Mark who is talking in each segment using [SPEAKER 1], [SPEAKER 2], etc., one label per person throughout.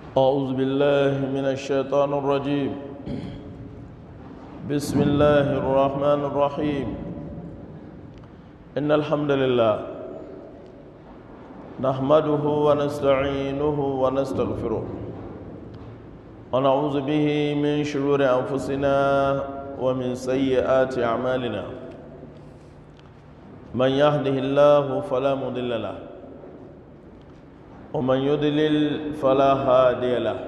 [SPEAKER 1] أعوذ بالله من الشيطان الرجيم بسم الله الرحمن الرحيم إن الحمد لله نحمده ونستعينه ونستغفره ونعوذ به من شرور أنفسنا ومن سيئات أعمالنا من يهده الله فلا مضل له ومن يضلل فلا هادي له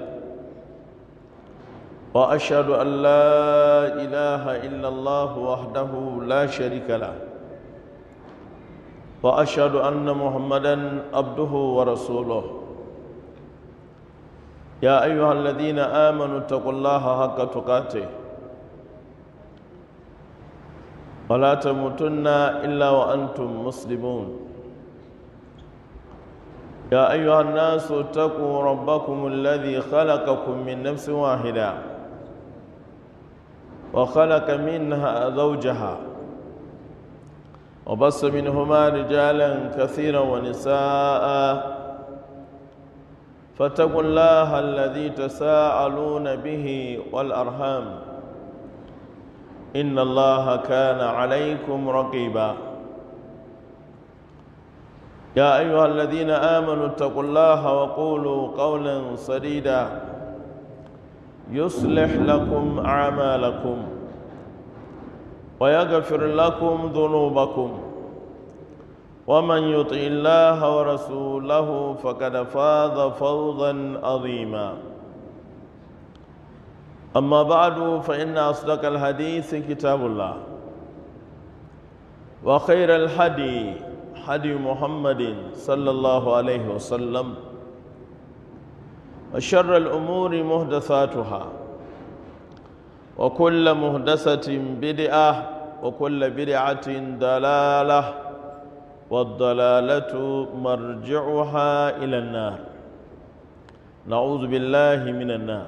[SPEAKER 1] واشهد ان لا اله الا الله وحده لا شريك له واشهد ان محمدا عبده ورسوله يا ايها الذين امنوا اتقوا الله حق تقاته ولا تموتن الا وانتم مسلمون يا أيها الناس اتقوا ربكم الذي خلقكم من نفس واحدة وخلق منها زوجها وبص منهما رجالا كثيرا ونساء فاتقوا الله الذي تساءلون به والأرحام إن الله كان عليكم رقيباً يا أيها الذين آمنوا اتقوا الله وقولوا قولا سديدا يصلح لكم أعمالكم ويغفر لكم ذنوبكم ومن يطع الله ورسوله فقد فاز فوزا عظيما أما بعد فإن أصدق الحديث كتاب الله وخير الحديث هدي محمد صلى الله عليه وسلم وشر الأمور محدثاتها وكل محدثة بدعة وكل بدعة ضلالة والضلالة مرجعها إلى النار نعوذ بالله من النار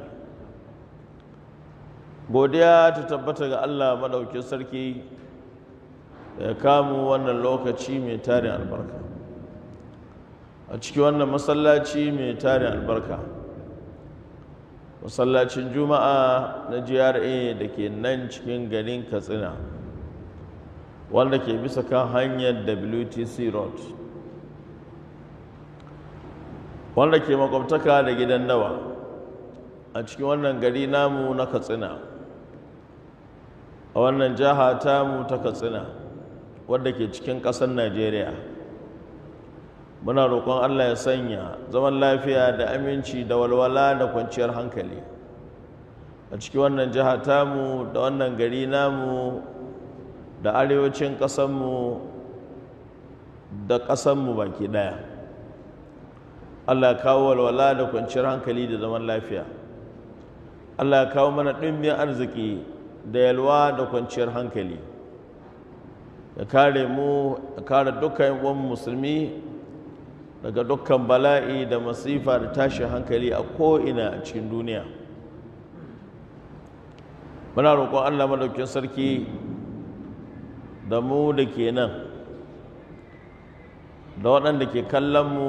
[SPEAKER 1] godiya ta tabbata ga Allah madaukin sarki da ya kamu wannan lokaci mai tarin albarka a cikin wannan masallaci mai tarin albarka masallacin juma'a na gra da ke nan cikin garin katsina wanda ke bisa kan hanyar wtc road wanda ke makwabtaka da gidan dawa a cikin wannan gari namu na katsina a wannan jiha tamu ta katsina wadda ke cikin ƙasar najeriya muna roƙon allah ya sanya zaman lafiya da aminci da walwala da kwanciyar hankali a cikin wannan jiha tamu da wannan gari namu da arewacin ƙasanmu da ƙasanmu baki ɗaya allah ya kawo walwala da kwanciyar hankali da zaman lafiya allah ya kawo mana ɗimbin arziki da yalwa da kwanciyar hankali ya kare mu ya kare dukkan uwan musulmi daga dukkan bala'i da masifa da tashin hankali a ko'ina a cikin duniya muna roƙon allah madaukin sarki da mu da ke nan da waɗanda ke kallon mu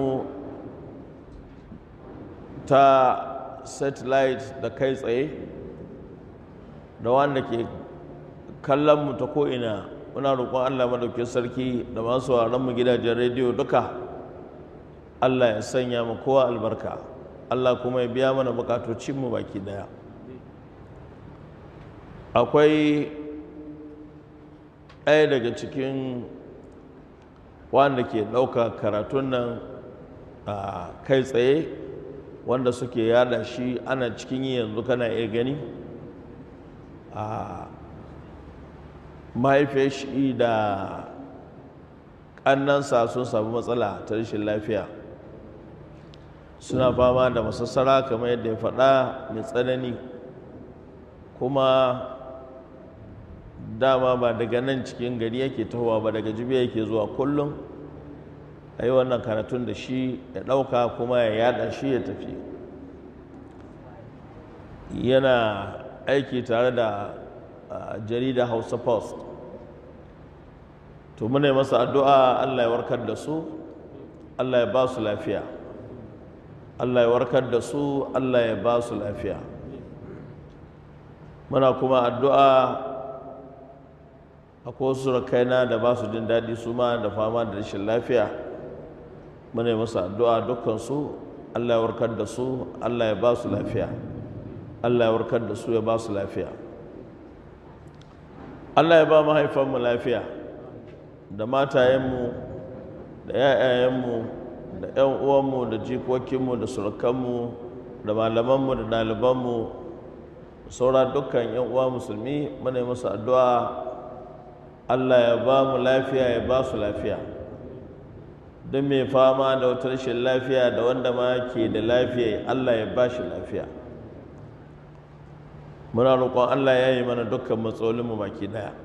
[SPEAKER 1] ta satellite da kai tsaye da wanda ke kallon mu ta ko'ina muna roƙon Allah madaukin sarki da masu mu gidajen rediyo duka Allah ya sanya mu kowa albarka Allah kuma ya biya mana bukatocinmu baki daya akwai ɗaya daga cikin wanda ke ɗauka karatun nan a kai tsaye wanda suke yada shi ana cikin yi yanzu kana iya gani a mahaifiyar shi da ƙannansa sun samu matsala ta rashin lafiya suna fama da masassara kamar yadda ya faɗa mai tsanani kuma dama ba daga nan cikin gari yake tahowa ba daga jibiya yake zuwa kullum a yi wannan karatun da shi ya ɗauka kuma ya yada shi ya tafi yana aiki tare da jarida hausa post to muna masa addu'a allah ya warkar da su allah ya ba su lafiya allah ya warkar da su allah ya ba su lafiya muna kuma addu'a akwai wasu rakaina da ba su jin daɗi su ma da fama da rashin lafiya muna yi musu addu'a dukkansu allah ya warkar da su allah ya ba su lafiya allah ya warkar da su ya ba su lafiya allah ya ba mahaifanmu lafiya da matayenmu da 'ya'yayenmu da 'yan uwanmu da jikokinmu da surukanmu da malamanmu da ɗalibanmu saura dukkan 'yan uwa musulmi muna yi musu addu'a allah ya ba mu lafiya ya ba su lafiya don mai fama da wata rashin lafiya da wanda ma ke da lafiya allah ya ba shi lafiya muna roƙon allah ya yi mana dukkan matsalolinmu baki daya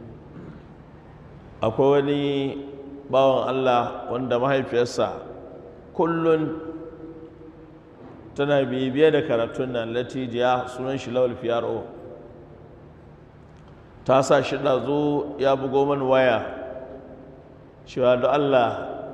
[SPEAKER 1] akwai wani bawan allah wanda mahaifiyarsa kullum tana bibiye da karatun nan latijiya sunan shi lawal fiyaro ta sa shi zo ya bugo mani waya cewa da allah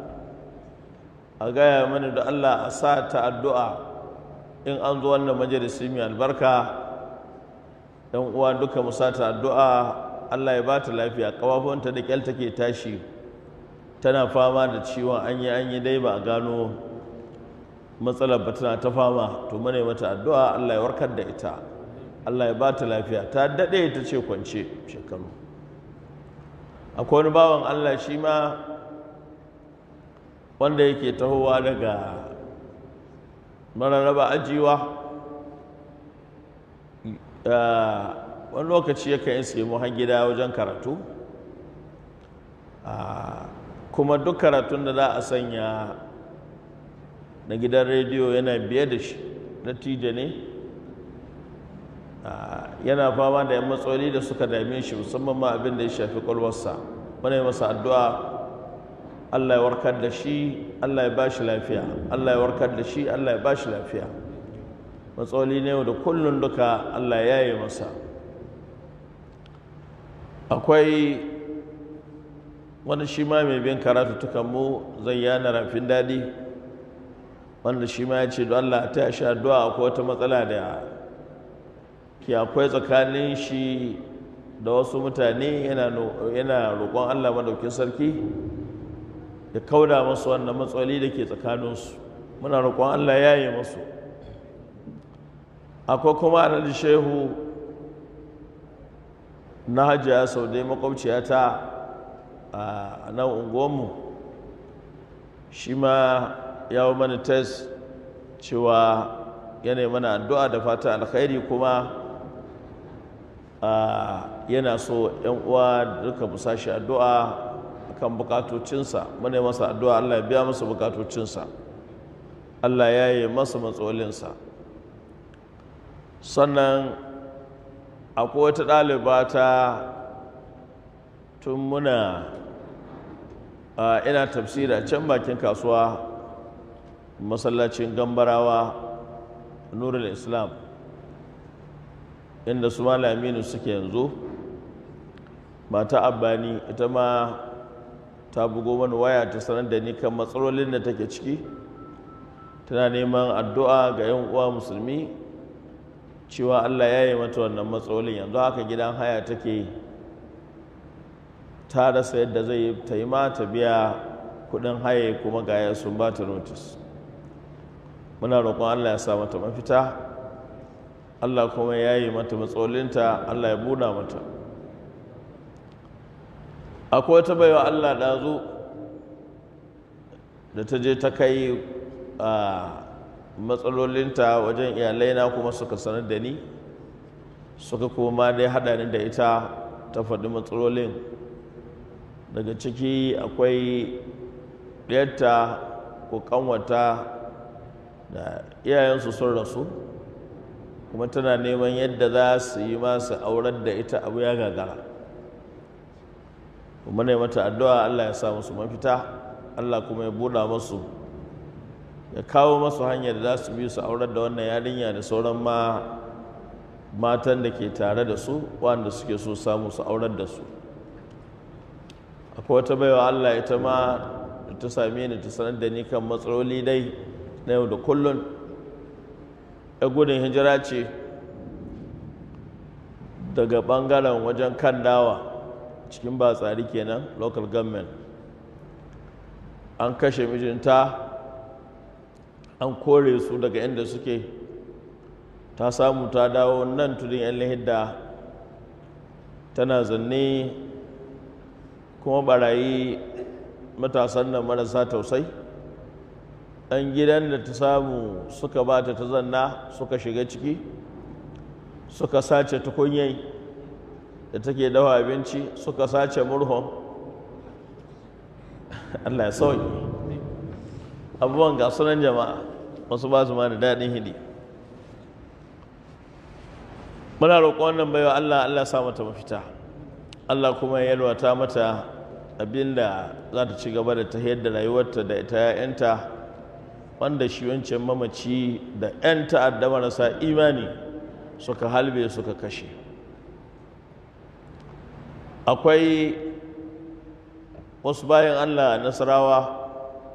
[SPEAKER 1] a gaya mani da allah a sa ta addu'a in an zo wannan majalisi mai albarka yan uwa duka mu sa ta addu'a allah ya ba ta lafiya ƙafafunta da ƙyal take tashi tana fama da ciwon an yi an yi dai ba a gano matsalar ba tana ta fama to mana mata addu'a Allah ya warkar da ita Allah ya ba ta lafiya ta daɗe ta ce kwance shekaru akwai wani bawan Allah shi ma wanda yake tahowa daga mararraba ajiwa wani lokaci yakan yi sai mu gida wajen karatu kuma duk karatun da za a sanya na gidan rediyo yana biye da shi natija ne yana fama da yan matsaloli da suka dame shi musamman ma abin da ya shafi kwalwarsa muna yi masa addu'a allah ya warkar da shi allah ya ba shi lafiya allah ya warkar da shi allah ya ba shi lafiya matsaloli ne da kullum duka allah ya yi masa akwai wani shi ma mai bin karatu tukanmu zai yana rafin daɗi wanda shi ma ya ce don Allah ta shi addu'a akwai wata matsala da ke akwai tsakanin shi da wasu mutane yana roƙon Allah madaukin sarki ya kauda masu wannan matsaloli da ke tsakaninsu muna roƙon Allah ya yi masu akwai kuma alhaji shehu na hajiya sau dai makwabciyata a nan unguwanmu shi ma ya mana test cewa yana mana addu'a da fata alkhairi kuma yana so yan uwa duka musa shi addu'a kan bukatocinsa muna masa addu'a Allah ya biya masa bukatocinsa Allah ya yi masa matsalolinsa sannan akwai wata ɗaliba ta tun muna ina tafsiri a can bakin kasuwa masallacin gambarawa nurul islam inda su malaminu suke yanzu mata abbani ita ma ta bugo mani waya ta sanar da ni kan matsalolin da take ciki tana neman addu'a ga 'yan uwa musulmi cewa allah ya yi mata wannan matsalolin yanzu haka gidan haya take ta rasa yadda zai ta yi ma ta biya kudin haye kuma gaya sun ba ta notice muna roƙon allah ya sa mata mafita allah kuma ya yi mata matsalolinta allah ya buna mata akwai wata baiwa allah ɗazu da ta je ta kai a matsalolinta wajen iyalaina kuma suka sanar da ni suka kuma dai haɗa ni da ita ta faɗi matsalolin daga ciki akwai ɗiyarta ko ƙanwata da iyayensu sun rasu kuma tana neman yadda za su yi masu aurar da ita abu ya gagara kuma ne mata addu'a Allah ya sa musu mafita Allah kuma ya buɗa masu ya kawo masu hanyar da za su bi su aurar da wannan yarinya da sauran ma matan da ke tare da su wanda suke so samu su aurar da su akwai wata baiwa Allah ita ma ta same ni ta sanar da ni kan matsaloli dai na yau da kullun ya gudun hijira ce daga ɓangaren wajen kan dawa cikin batsari kenan local government an kashe mijinta an kore su daga inda suke ta samu ta dawo nan tudun yan lahidda tana zanne kuma barayi matasan nan marasa tausai ɗan gidan da ta samu suka ba ta ta zanna suka shiga ciki suka sace tukunyai da take dawa abinci suka sace murhun allah ya sauki abubuwan ga sunan jama'a wasu ba su ma da daɗin hidi muna roƙon wannan baiwa allah allah sa mata mafita allah kuma ya yalwata mata abinda za ta ci gaba da ta da rayuwarta da ita 'ya'yanta wanda shi wancan mamaci da 'yan ta'adda marasa imani suka halbe suka kashe akwai wasu bayan allah nasarawa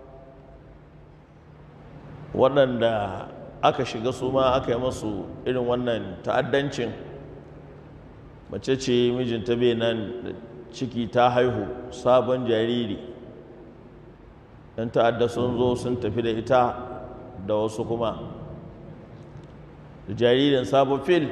[SPEAKER 1] waɗanda aka shiga su ma aka yi masu irin wannan ta'addancin mace ce mijinta bai nan da ciki ta haihu sabon jariri yan ta'adda sun zo sun tafi da ita da wasu kuma da jaririn sabon fil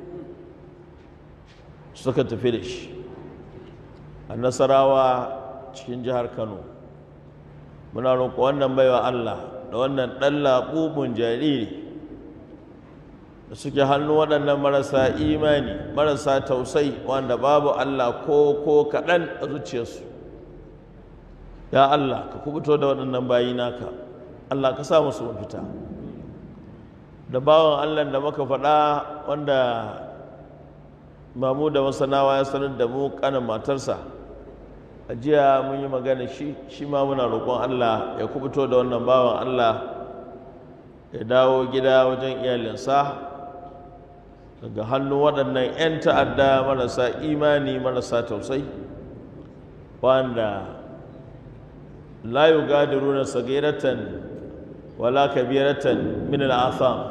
[SPEAKER 1] suka tafi da shi a nasarawa cikin jihar kano muna roƙo wannan baiwa allah da wannan ɗan laɓuɓun jariri da suke hannu waɗannan marasa imani marasa tausai wanda babu allah ko ko kaɗan a zuciyarsu ya allah ka kubuto da waɗannan bayi naka allah ka sa musu mafita da bawan allah da muka faɗa wanda mamu da masanawa ya sanar da mu kanin matarsa a jiya mun yi magana shi shi ma muna roƙon Allah ya kubuto da wannan bawan Allah ya dawo gida wajen iyalinsa daga hannun waɗannan 'yan ta'adda marasa imani marasa tausai wanda la yugadiruna sagiratan wala kabiratan min al'atham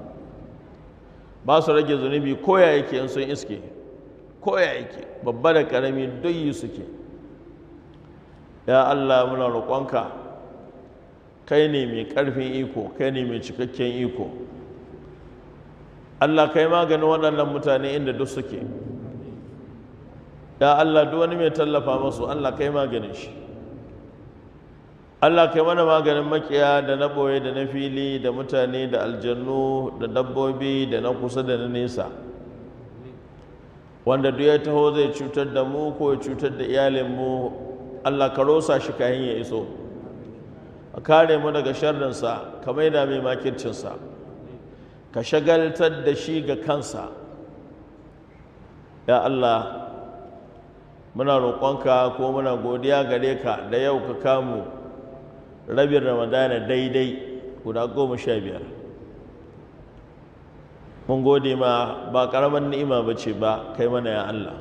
[SPEAKER 1] ba su rage zunubi koya yake in sun iske koya yake babba da ƙarami duk yi suke ya Allah muna roƙonka kai ne mai ƙarfin iko kai ne mai cikakken iko Allah kai maganin waɗannan mutane inda duk suke ya Allah duk wani mai tallafa masu Allah kai maganin shi Allah kai mana maganin makiya da na ɓoye da na fili da mutane da aljannu da dabbobi da na kusa da na nesa wanda duk ya taho zai cutar da mu ko ya cutar da iyalinmu Allah ka rosa shi kayan ya iso a kare mu daga sharrinsa ka maida mai makircinsa ka shagaltar da shi ga kansa ya Allah muna roƙonka ko muna godiya gare ka da yau ka kamu rabin ramadana daidai guda goma sha biyar mun gode ma ba ƙaramar ni'ima ba ce ba kai mana ya Allah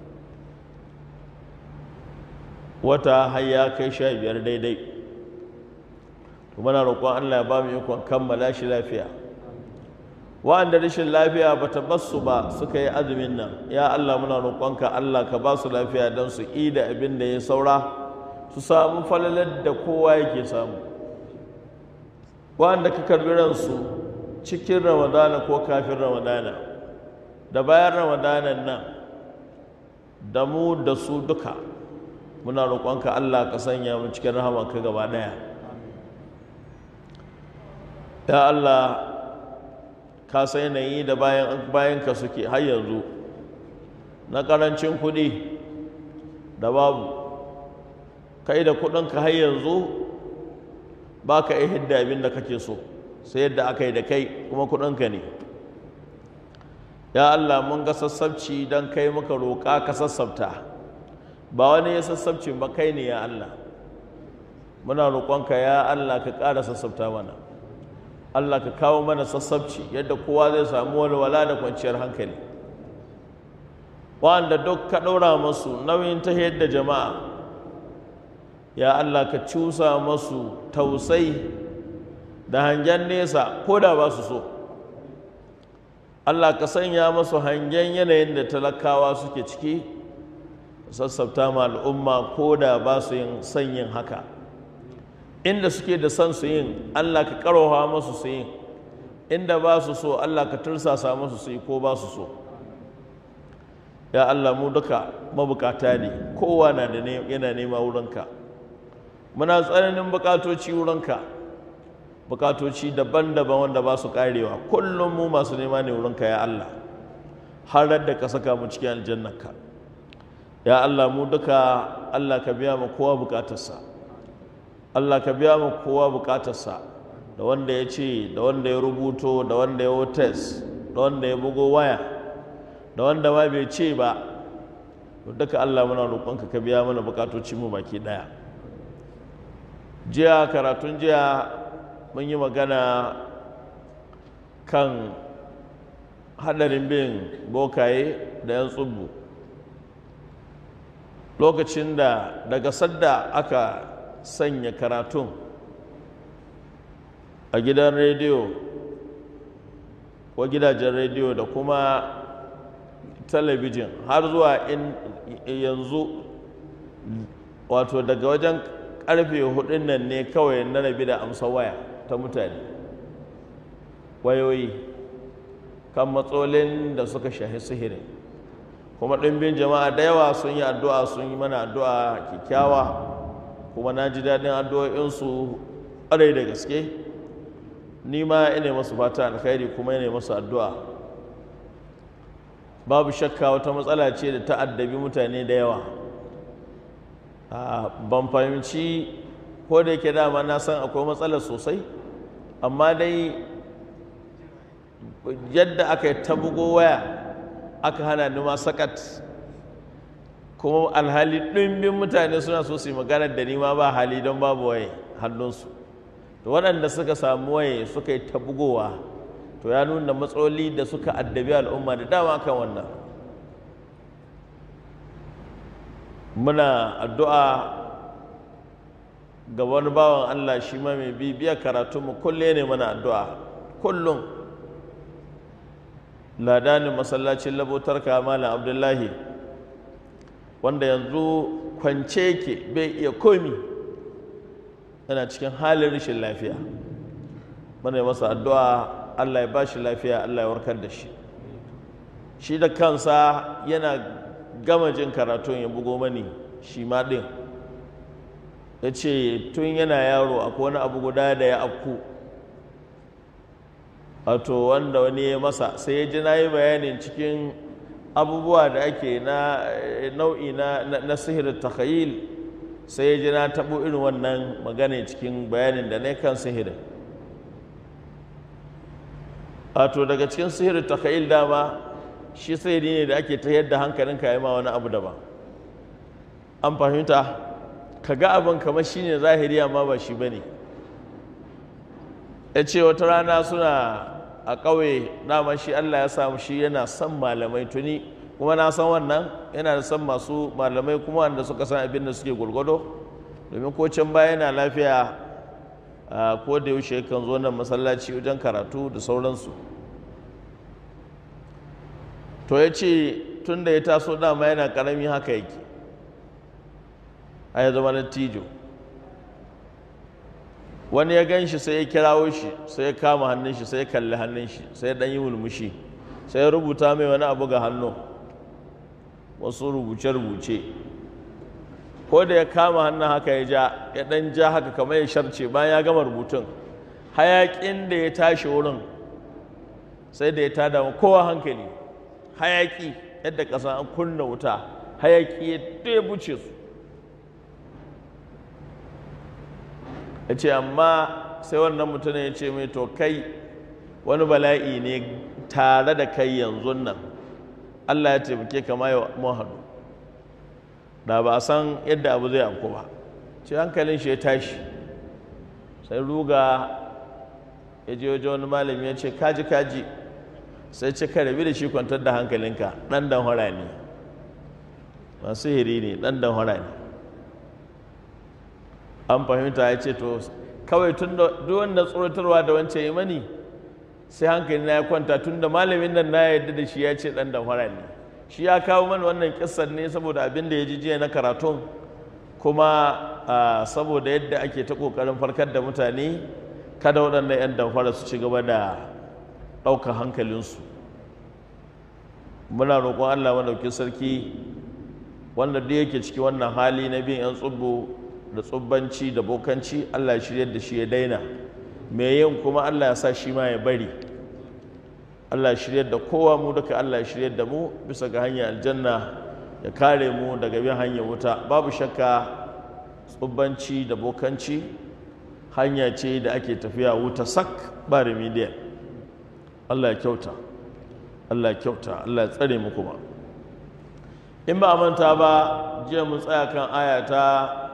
[SPEAKER 1] wata har ya kai sha biyar daidai muna roƙon Allah ya ba mu ikon kammala shi lafiya wa'anda rashin lafiya ba ta basu ba suka yi azumin nan ya Allah muna roƙonka Allah ka ba su lafiya don su da abin da ya saura su samu falalar da kowa yake samu wa'anda ka karbi ransu cikin ramadana ko kafin ramadana da bayan ramadanan nan da mu da su duka muna roƙonka Allah ka sanya mu cikin rahamanka gaba ɗaya ya Allah ka sai yanayi da bayan bayanka suke har yanzu na ƙarancin kuɗi da babu kai da kuɗinka har yanzu ba ka iya hidda abin da kake so sai yadda aka yi da kai kuma kuɗinka ne ya Allah mun ga sassabci don kai muka roƙa ka sassabta ba wani ya sassabci ba kai ne ya Allah muna roƙonka ya Allah ka ƙara sassabta mana Allah ka kawo mana sassabci yadda kowa zai samu walwala da kwanciyar hankali wanda duk ka ɗaura masu nauyin ta yadda jama'a ya Allah ka cusa masu tausai da hangen nesa ko da ba su so Allah ka sanya masu hangen yanayin da talakawa suke ciki sassafta ma al'umma ko da ba su yin son yin haka inda suke da son su yin Allah ka karowa masu su yin inda ba su so Allah ka tursasa masu su yi ko ba su so ya Allah mu duka mabukata ne kowa na da yana nema wurinka muna tsananin bukatoci wurinka bukatoci daban-daban wanda ba su karewa kullum mu masu nema ne wurinka ya Allah har da ka saka mu cikin aljannarka ya Allah mu duka Allah ka biya mu kowa bukatarsa Allah ka biya mu kowa bukatarsa da wanda ya ce da wanda ya rubuto da wanda ya wotes da wanda ya bugo waya da wanda ma bai ce ba duka Allah muna roƙonka ka biya mana bukatoci mu baki daya jiya karatun jiya mun yi magana kan hadarin bin bokaye da 'yan tsubbu lokacin da daga sadda aka sanya karatun a gidan rediyo ko gidajen rediyo da kuma talabijin har zuwa in yanzu wato daga wajen karfe hudun nan ne kawai na rabi da amsa waya ta mutane wayoyi kan matsalolin da suka shahi sihirin kuma ɗimbin jama'a da yawa sun yi addu'a sun yi mana addu'a kyakkyawa kuma na ji daɗin addu'o'insu ƙwarai da gaske ni ma ina masu fata alkhairi kuma ina masu addu'a babu shakka wata matsala ce da ta addabi mutane da yawa ban fahimci ko da yake dama na san akwai matsala sosai amma dai yadda aka yi ta bugo waya aka hana ni ma sakat kuma alhali ɗimbin mutane suna so su yi magana da ni ma ba hali don babu waye hannunsu to waɗanda suka samu waye suka yi ta bugowa to ya nuna matsaloli da suka addabi al'umma da dama kan wannan muna addu'a ga wani bawan Allah shi ma mai bibiya karatunmu kulle ne mana addu'a kullum ladanin masallacin labotar malam abdullahi wanda yanzu kwance ke bai iya komi yana cikin halin rashin lafiya mana masa addu'a Allah ya ba shi lafiya Allah ya warkar da shi shi da kansa yana gama jin karatun ya bugo mani shi ma ɗin ya ce tun yana yaro akwai wani abu guda da ya afku wato wanda wani ya masa sai ya ji na yi bayanin cikin abubuwa da ake na nau'i na, na, sihirin takhayil sai ya ji na taɓo irin wannan magana cikin bayanin da na kan sihirin wato daga cikin sihirin takhayil dama shi sihiri ne da ake ta yadda hankalinka ya ma wani abu daban an fahimta ka ga abin kamar shi ne zahiri amma ba shi ba ne ya ce wata rana suna a ƙauye dama shi Allah ya samu shi yana son malamai tuni kuma na san wannan yana da son masu malamai kuma wanda suka san abin da suke gwargwado domin ko can baya yana lafiya ko da yaushe kan zo nan masallaci wajen karatu da sauransu to ya ce tun da ya taso dama yana ƙarami haka yake a ya zama na tijo wani ya gan shi sai ya kirawo shi sai ya kama hannun shi sai ya kalli hannun shi sai ya ɗan yi mulmushi sai ya rubuta mai wani abu ga hannu wasu rubuce-rubuce ko da ya kama hannun haka ya ja ya ɗan ja haka kamar ya sharce bayan ya gama rubutun hayaƙin da ya tashi wurin sai da ya tada kowa hankali hayaƙi yadda ƙasa an kunna wuta hayaƙi ya ɗebuce su ya ce amma sai wannan mutumin ya ce mai to kai wani bala'i ne tare da kai yanzu nan Allah ya taimake ka ma mun haɗu da ba a san yadda abu zai afku ba ce hankalin shi ya tashi sai ruga ya je wajen wani malami ya ce kaji kaji sai ce ka rabi da shi kwantar da hankalinka ɗan dan hora ne masu hiri ne ɗan dan hora ne an fahimta ya ce to kawai tun da wanda tsoratarwa da wancan yi mani sai hankali na ya kwanta tun da malamin nan na yarda da shi ya ce ɗan damfara ne shi ya kawo mana wannan kissan ne saboda abin da ya ji jiya na karatun kuma saboda yadda ake ta ƙoƙarin farkar da mutane kada waɗannan 'yan damfara su ci gaba da ɗaukar hankalinsu muna roƙon allah madauki sarki wanda duk yake ciki wannan hali na bin 'yan tsubbo da tsubbanci da bokanci allah ya shirya da shi ya daina mai yin kuma allah ya sa shi ma ya bari allah ya shirya da kowa mu duka allah ya shirya da mu bisa ga hanyar aljanna ya kare mu daga bin hanyar wuta babu shakka tsubbanci da bokanci hanya ce da ake tafiya wuta sak ba remedial allah ya kyauta allah ya kyauta allah ya tsare mu kuma in ba a manta ba jiya mun tsaya kan aya ta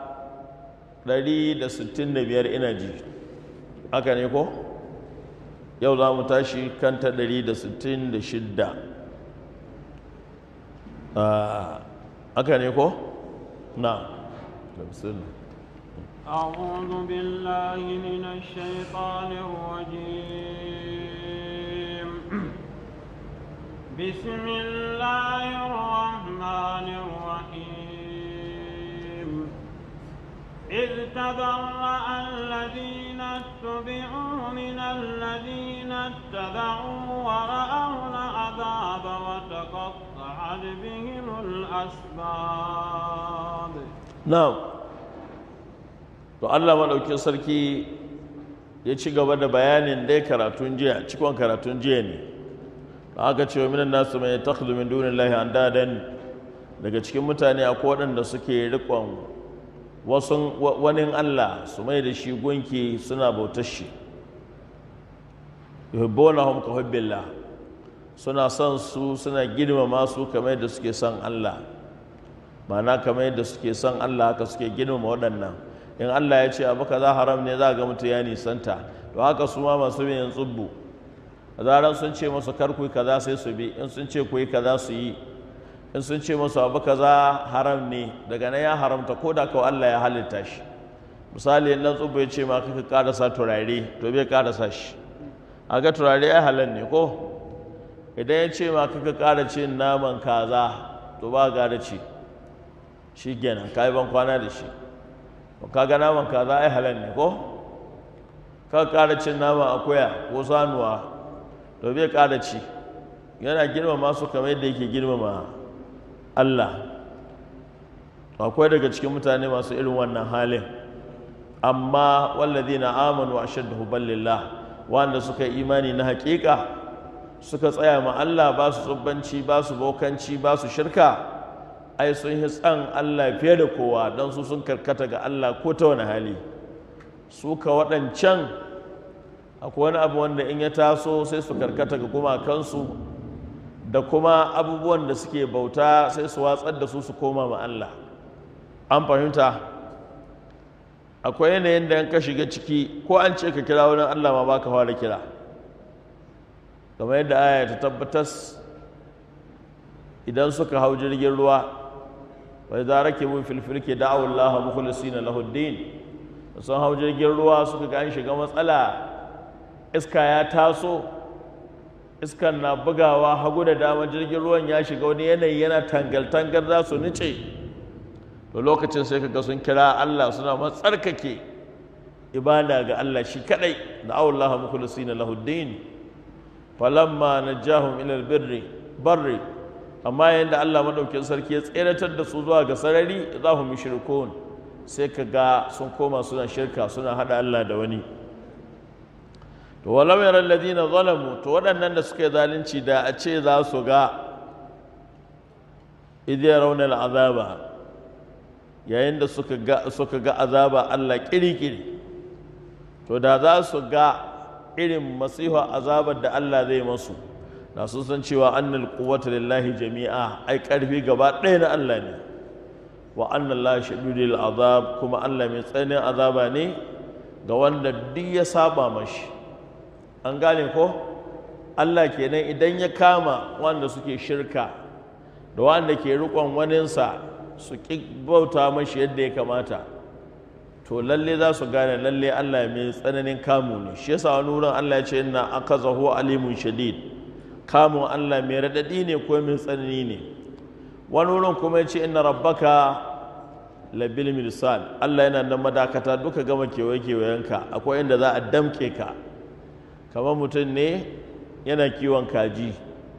[SPEAKER 1] 165 ina ji haka ne ko yau za mu tashi kan ta 166 haka ne ko na
[SPEAKER 2] أعوذ بالله من الشيطان الرجيم بسم الله الرحمن الرحيم إذ تبرأ الذين اتبعوا من الذين اتبعوا ورأوا العذاب وتقطعت بهم الأسباب
[SPEAKER 1] نعم to Allah maɗaukin sarki ya ci gaba da bayanin dai karatun jiya cikon karatun jiya ne da aka ce wa minan nasu mai takhlu min dunillahi andadan daga cikin mutane akwai waɗanda suke riƙon wasu wani Allah su mai da shi gunki suna bautar shi yuhibbunahum ka hubbillah suna son su suna girmama su kamar yadda suke son Allah ma'ana kamar yadda suke son Allah haka suke girmama waɗannan in Allah ya ce abu kaza haram ne za ga mutum ya nisanta to haka su ma masu bin tsubbu a zaran sun ce masu kar ku kaza sai su bi in sun ce ku yi kaza su yi in sun ce masu abu kaza haram ne daga nan ya haramta ko da kawai Allah ya halitta shi misali in dan tsubbu ya ce ma kaka karasa turare to bai karasa shi a ga turare ya halal ne ko idan ya ce ma kaka kara cin naman kaza to ba gara ci shi kenan ka yi ban kwana da shi ka ga naman kaza ai halal ne ko ka ƙara cin nama akuya ko sanuwa to bai ƙara ci yana girmama su kamar yadda yake girmama Allah akwai daga cikin mutane masu irin wannan halin amma walladina amanu ashaddu huballillah wanda suka yi imani na haƙiƙa suka tsaya ma Allah ba su tsubbanci ba su bokanci ba su shirka ai sun yi tsan Allah fiye da kowa don su sun karkata ga Allah ko ta wani hali su ka waɗancan akwai wani abu wanda in ya taso sai su karkata ga gumakansu da kuma abubuwan da suke bauta sai su watsar da su su koma ma Allah an fahimta akwai yanayin da ka shiga ciki ko an ce ka kira wani Allah ma baka fara kira kamar yadda aya ta tabbatas idan suka hau jirgin ruwa wai za rake mun filfilke da'awar Allah mukhlisina lahu din sun hau jirgin ruwa suka ga an shiga matsala iska ya taso iskan na bugawa hagu da dama jirgin ruwan ya shiga wani yanayi yana tangal-tangal za su nice to lokacin sai ka ga sun kira Allah suna matsarkake ibada ga Allah shi kadai da'awar Allah mukhlisina lahu din falamma najahum ila albirri barri amma yadda Allah maɗaukin sarki ya tseratar da su zuwa ga sarari za mu mushrikun sai ka ga sun koma suna shirka suna haɗa Allah da wani to walau yara alladhina zalamu to waɗannan da suka yi zalunci da a ce za su ga idh yarawna al'azaba yayin da suka ga suka ga azaba Allah kirikiri to da za su ga irin masiha azabar da Allah zai masu da sun san cewa annal quwwata lillahi jami'a ai karfi gaba ɗaya na Allah ne wa anna Allah shadidul azab kuma Allah mai tsananin azaba ne ga wanda duk ya saba mashi an gane ko Allah kenan idan ya kama wanda suke shirka da wanda ke riƙon waninsa su ƙi bauta mashi yadda ya kamata to lalle za su gane lalle Allah mai tsananin kamu ne shi yasa wani wurin Allah ya ce inna akazahu alimun shadid kamun Allah mai radadi ne ko mai tsanani ne wani wurin kuma ya ce inna rabbaka labil mirsal Allah yana nan madakata duka gama kewaye kewayenka akwai inda za a damke ka kamar mutum ne yana kiwon kaji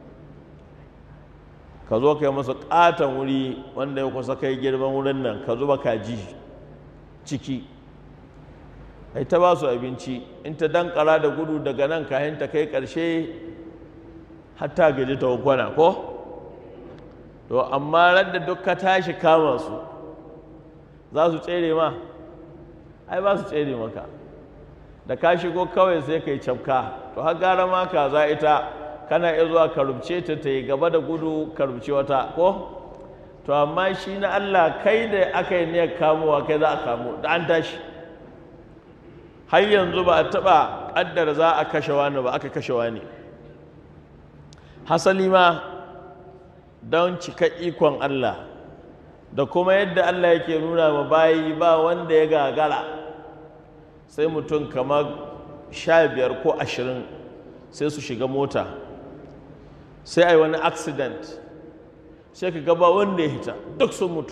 [SPEAKER 1] ka zo kai masa katon wuri wanda ya kusa kai girman wurin nan ka zuba kaji ciki ai ta ba su abinci in ta dankara da gudu daga nan kayan ta kai ƙarshe hatta gaji ta kwana ko to amma radda duk ka tashi kama su za su tsere ma ai ba su tsere maka da ka shigo kawai sai ka yi cafka to har gara ma ka za ita kana iya zuwa ka rubce ta ta yi gaba da gudu ka rubce wata ko to amma shi na Allah kai da aka yi niyyar kamowa kai za a kamo da an tashi har yanzu ba a taɓa ƙaddara za a kashe wani ba aka kashe wani hasali ma don cika ikon Allah da kuma yadda Allah yake nuna ma bayi ba wanda ya gagara sai mutum kamar sha biyar ko ashirin sai su shiga mota sai a yi wani accident sai ka gaba wanda ya hita duk sun mutu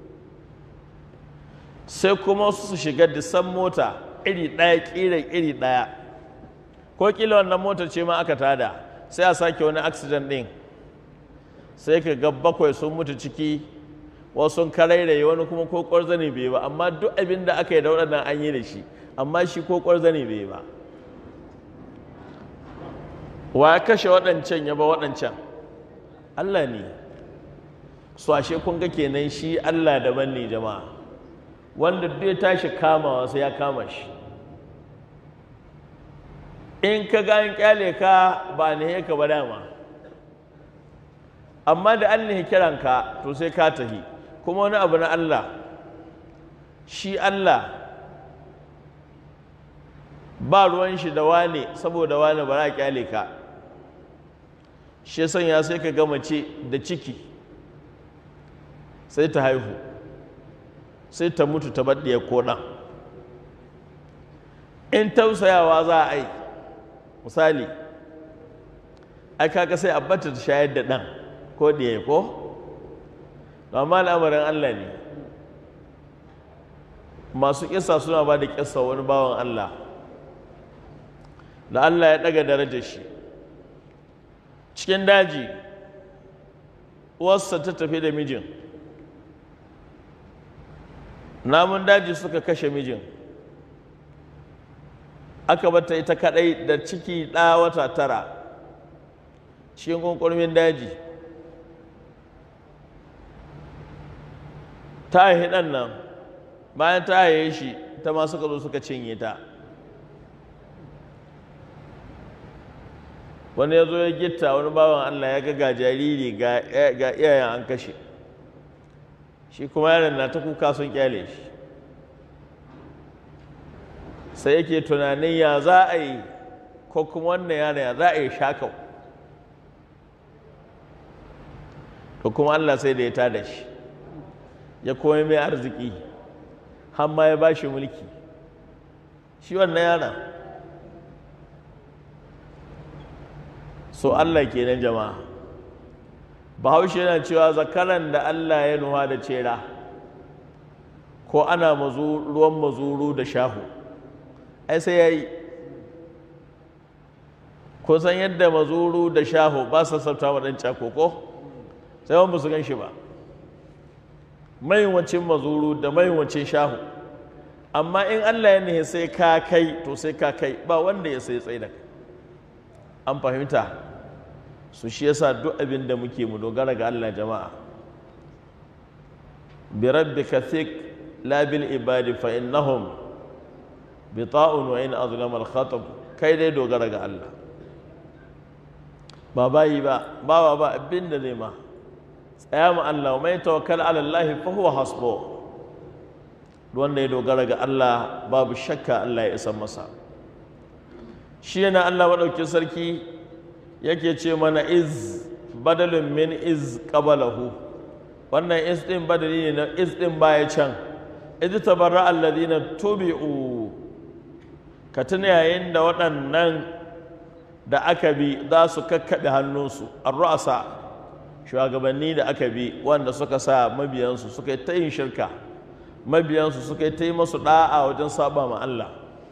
[SPEAKER 1] sai kuma su shiga disan mota iri ɗaya ƙiran iri ɗaya ko ƙila wannan motar ce ma aka tada sai a sake wani accident ɗin sai ka ga bakwai sun mutu ciki wasu sun karairaye wani kuma ko ƙwarzani bai ba amma duk abin da aka yi da waɗannan an yi da shi amma shi ko ƙwarzani bai ba wa ya kashe waɗancan ya ba waɗancan Allah ne su ashe kun ga kenan shi Allah daban ne jama'a wanda duk ya tashi kamawa sai ya kama shi in ka ga an kyale ka ba ne ka ba dama amma da an ne kiranka to sai ka tahi kuma wani abu na Allah shi Allah ba ruwan shi da wane saboda wane ba za a kyale ka shi sanya sai ka gama ce da ciki sai ta haihu sai ta mutu ta baɗiya koɗa in tausayawa za a yi misali ai kaga sai a bata ta shayar da ɗan ko ɗiya ko amma al'amarin Allah ne masu kisa suna ba da kisa wani bawan Allah da Allah ya ɗaga darajar shi cikin daji uwarsa ta tafi da mijin namun daji suka kashe mijin aka bata ita kadai da ciki ɗa wata tara cikin kunkurmin daji ta haihi ɗan nan bayan ta haihe shi ta ma suka zo suka cinye ta wani ya zo ya gitta wani bawan Allah ya ga ga jariri ga iyayen an kashe shi kuma yaron na ta kuka sun kyale shi sai yake tunanin ya za a yi ko kuma wannan yaron ya za a yi shakau to kuma Allah sai da ya tada shi ya komai mai arziki har ma ya ba shi mulki shi wannan yaron so Allah kenan jama'a bahaushe yana cewa zakaran da Allah ya nuha da cera ko ana ruwan mazuru da shahu ai sai ya yi ko san yadda mazuru da shahu ba sa sauta wa ɗan ko sai wani su gan shi ba mayiwacin mazuru da mayiwacin shahu amma in Allah ya nihe sai ka kai to sai ka kai ba wanda ya sai tsaye da kai an fahimta su shi yasa duk abin da muke mu dogara ga Allah jama'a bi rabbika thik la bil ibadi fa innahum bita'un wa in azlama al khatab kai dai dogara ga Allah ba bayi ba ba ba abin da zai ma tsaya mu Allah mai tawakkal ala Allah fa huwa hasbu wanda ya dogara ga Allah babu shakka Allah ya isa masa shi yana Allah maɗauki sarki yake ce mana iz badalin min iz qabalahu wannan iz ɗin badali ne na iz ɗin baya can idh tabarra alladhina tubi'u ka tuna yayin da waɗannan da aka bi za su kakkaɓe hannunsu ar-ru'asa shugabanni da aka bi wanda suka sa mabiyansu suka yi ta yin shirka mabiyansu suka yi ta yi masu ɗa'a wajen saba ma Allah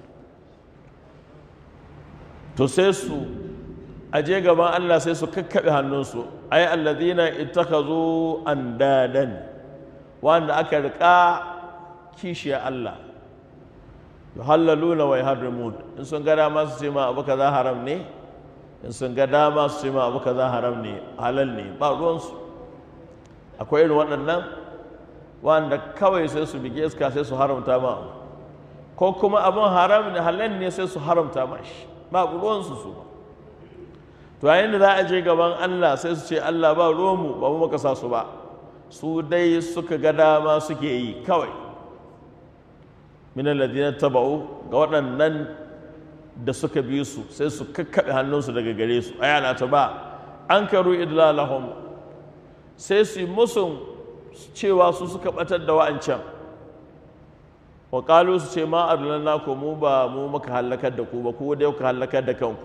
[SPEAKER 1] to sai su aje gaban Allah sai su kakkaɓe hannunsu ai alladhina ittakazu andadan wanda aka riƙa kishiya Allah yuhallaluna wa yuharrimun in sun ga dama su ce ma abu kaza haram ne in sun ga dama su ce ma abu kaza haram ne halal ne ba ruwansu akwai irin waɗannan wanda kawai sai su bige iska sai su haramta ma ko kuma abin haram ne halal ne sai su haramta ma shi ba ruwansu su ba to yayin da za a je gaban Allah sai su ce Allah ba ruwanmu ba mu muka sa su ba su dai suka ga dama suke yi kawai min alladhina taba'u ga waɗannan da suka bi su sai su kakkaɓe hannunsu daga gare su ayana ta ba an karu idlalahum sai su yi musun cewa su suka batar da wa'ancan wa qalu su ce ma adlalna ku mu ba mu muka halakar da ku ba ku dai kuka halakar da kanku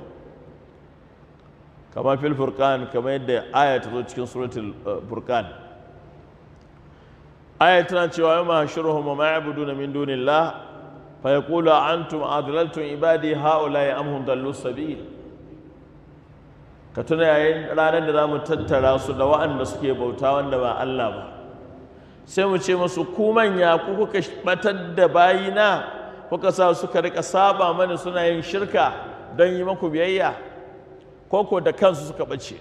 [SPEAKER 1] kamar fil furqan kamar yadda aya ta zo cikin suratul furqan aya tana cewa yamma hashuruhum wa ma ya'buduna min dunillah fa yaqulu antum adlaltum ibadi haula am hum dallu sabil ka tuna yayin ranar da zamu tattara su da wa'anda suke bauta wanda ba Allah ba sai mu ce musu ku manya ku kuka batar da bayina kuka sa suka rika saba mana suna yin shirka don yi maku biyayya koko da kansu suka bace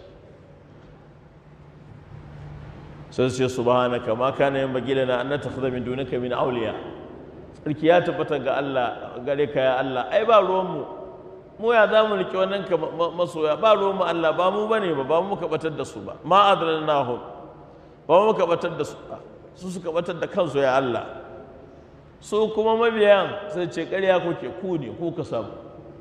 [SPEAKER 1] sai su ce subhanaka ma kana yin bagila na an takhadha min dunaka min awliya sarki ya tabbata ga Allah gare ka ya Allah ai ba ruwan mu mu ya za mu rike wannan ka masoya ba ruwan mu Allah ba mu bane ba ba mu muka batar da su ba ma adlalnahum ba mu muka batar da su ba su suka batar da kansu ya Allah su kuma mabiyan sai ce ƙarya kuke ku ne ku ka samu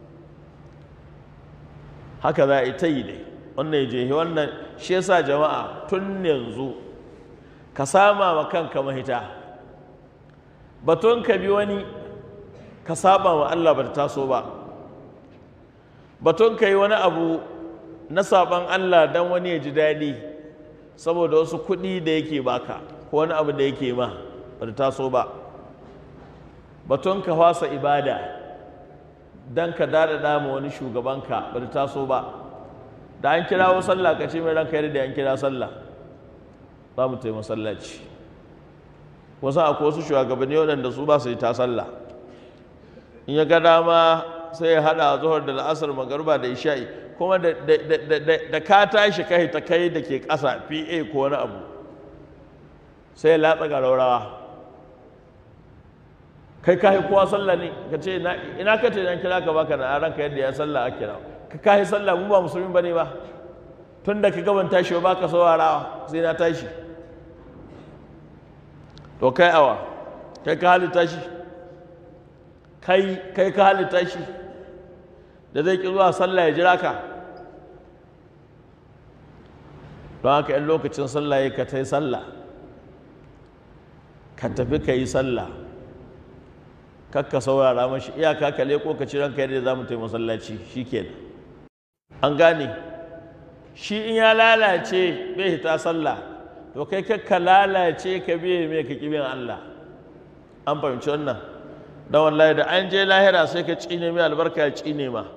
[SPEAKER 1] haka za a yi ta yi dai wannan ya je wannan shi yasa jama'a tun yanzu ka sama wa kanka mahita batun ka bi wani ka saba wa Allah ba ta taso ba batun ka yi wani abu na saban Allah don wani ya ji daɗi saboda wasu kuɗi da yake baka ko wani abu da yake ma ba ta taso ba batun ka fasa ibada don ka daɗaɗa ma wani shugabanka ba ta taso ba da an kirawo sallah ka ce mai ranka yadda an kira sallah za mu taimaka masallaci wasu akwai wasu shugabanni waɗanda su ba su yi ta sallah in ya ga dama sai ya haɗa zuhar da la'asar magarba da isha'i kuma da ka tashi kai ta kai da ke ƙasa pa ko wani abu sai ya latsa ga raurawa kai ka yi kowa sallah ne ka ce ina ka ce nan kira ka baka na ranka yadda ya sallah a kira ka kayi sallah mu ba musulmi bane ba tun da ka gaban tashi ba ka saurarawa sai na tashi to kai awa kai ka halitta shi kai kai ka halitta shi da zai ki zuwa sallah ya jira ka don haka yan lokacin sallah ya ka ta yi sallah ka tafi ka yi sallah kakka saurara mashi iyaka ka leko ka ci ranka yadda za mu taimaka masallaci shi kenan an gane shi in ya lalace bai hita sallah to kai kakka lalace ka biye mai ka kibin Allah an fahimci wannan dan wallahi da an je lahira sai ka cine mai albarka ya cine ma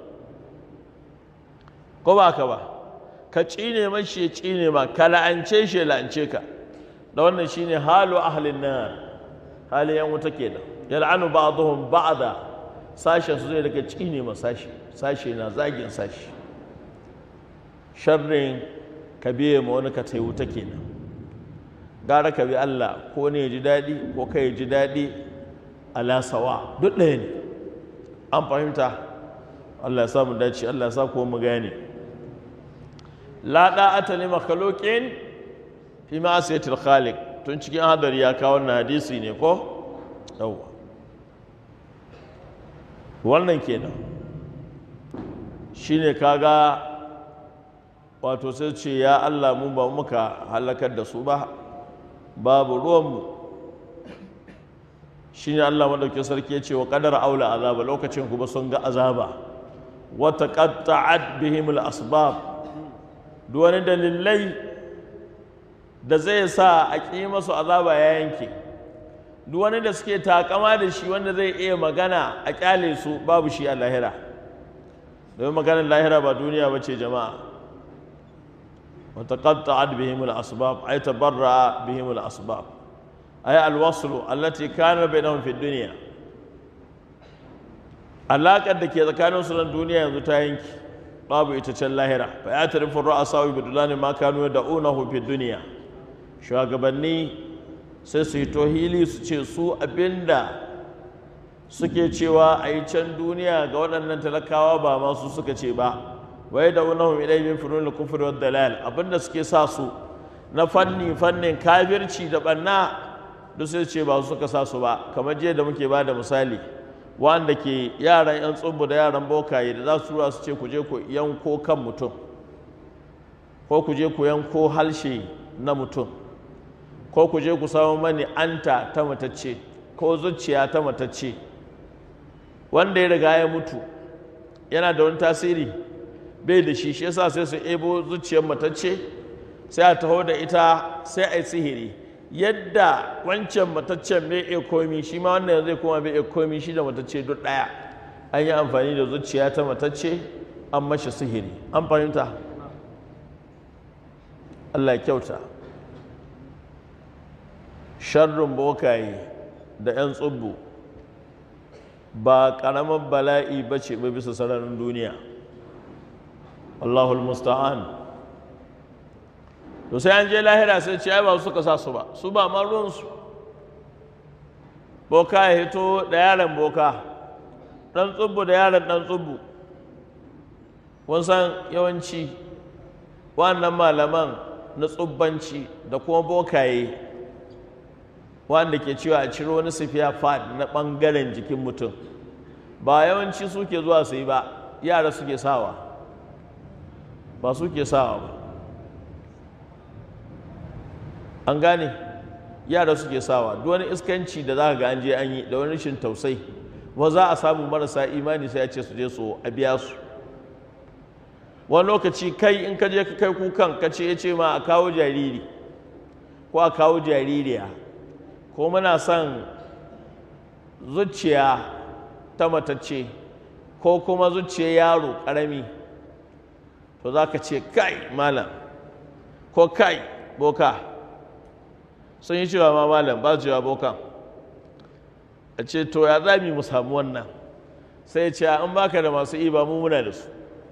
[SPEAKER 1] ko ba ka ba ka cine mashi ya cine ma ka la'ance shi ya la'ance ka da wannan shine halu ahlin nar halin yan wuta kenan yal'anu ba'dhum ba'da sashen su zai daga cine ma sashi sashe na zagin sashi sharrin ka biye ma wani ka taiwu ta kenan gara ka bi Allah ko ne ya ji daɗi ko kai ya ji daɗi ala sawa duk ɗaya ne an fahimta Allah ya sa mu dace Allah ya sa kuma mu gane la da'ata li makhluqin fi ma'siyatil khaliq tun cikin hadari ya kawo wannan hadisi ne ko yawwa wannan kenan shine kaga wato sai ce ya Allah mu ba muka halakar da su ba babu ruwanmu shi ne Allah maɗauki sarki ya ce wa ƙadar aula azaba lokacin kuma sun ga azaba wata ƙatta'ad bihimul asbab duk wani dalilai da zai sa a ƙi masu azaba ya yanke duk wani da suke takama da shi wanda zai iya magana a ƙyale su babu shi a lahira domin maganar lahira ba duniya ba ce jama'a wata ƙatta'ad bihimul asbab ai tabarra bihimul asbab أي الوصل التي كان بينهم في الدنيا alaƙar da ke tsakanin su nan duniya yanzu ta yanki babu ita can lahira fa ya tarifin ra'asa wa bidulani ma kanu da unahu fi duniya shugabanni sai su yi tohili su ce su abinda suke cewa a yi can duniya ga waɗannan talakawa ba masu suka ce ba wai da unahu ilai min funun kufri wa dalal abinda suke sa su na fanni fannin kafirci da banna duk sai ce ba su suka sa su ba kamar jiya da muke ba da misali wanda ke yaran yan tsumbu da yaran bokaye da za su tura su ce ku je ku yanko kan mutum ko ku je ku yanko halshe na mutum ko ku je ku samu mani anta ta matacce ko zuciya ta matacce wanda ya riga ya mutu yana da wani tasiri bai da shi shi yasa sai su ebo zuciyar matacce sai a taho da ita sai a yi sihiri yadda wancan mataccen bai iya komi shi ma wannan zai koma bai iya komi shi da matacce duk ɗaya an yi amfani da zuciya ta matacce an mashi sihiri an fahimta Allah kyauta sharrin bokaye da 'yan tsubbu ba ƙaramin bala'i ba ce ba bisa sararin duniya Allahul musta'an to sai an je lahira sai ce ai ba su suka sa su ba su ba ma ruwansu boka ya hito da yaron boka ɗan tsubbu da yaron ɗan tsubbu kun san yawanci wannan malaman na tsubbanci da kuma bokaye wanda ke cewa a ciro wani sifiya fad na ɓangaren jikin mutum ba yawanci suke zuwa su yi ba yara suke sawa ba suke sawa ba an gane yara suke sawa duk wani iskanci da za ka ga an je an yi da wani rashin tausai ba za a samu marasa imani sai a ce su je su a biya su wani lokaci kai in ka je ka kai kukan ka ce ya ce ma a kawo jariri ko a kawo jaririya ko muna son zuciya ta matacce ko kuma zuciya yaro ƙarami to za ka ce kai malam ko kai boka sun yi cewa ma malam ba su cewa bokan a ce to ya za mu samu wannan sai ce an baka da masu iba mu muna da su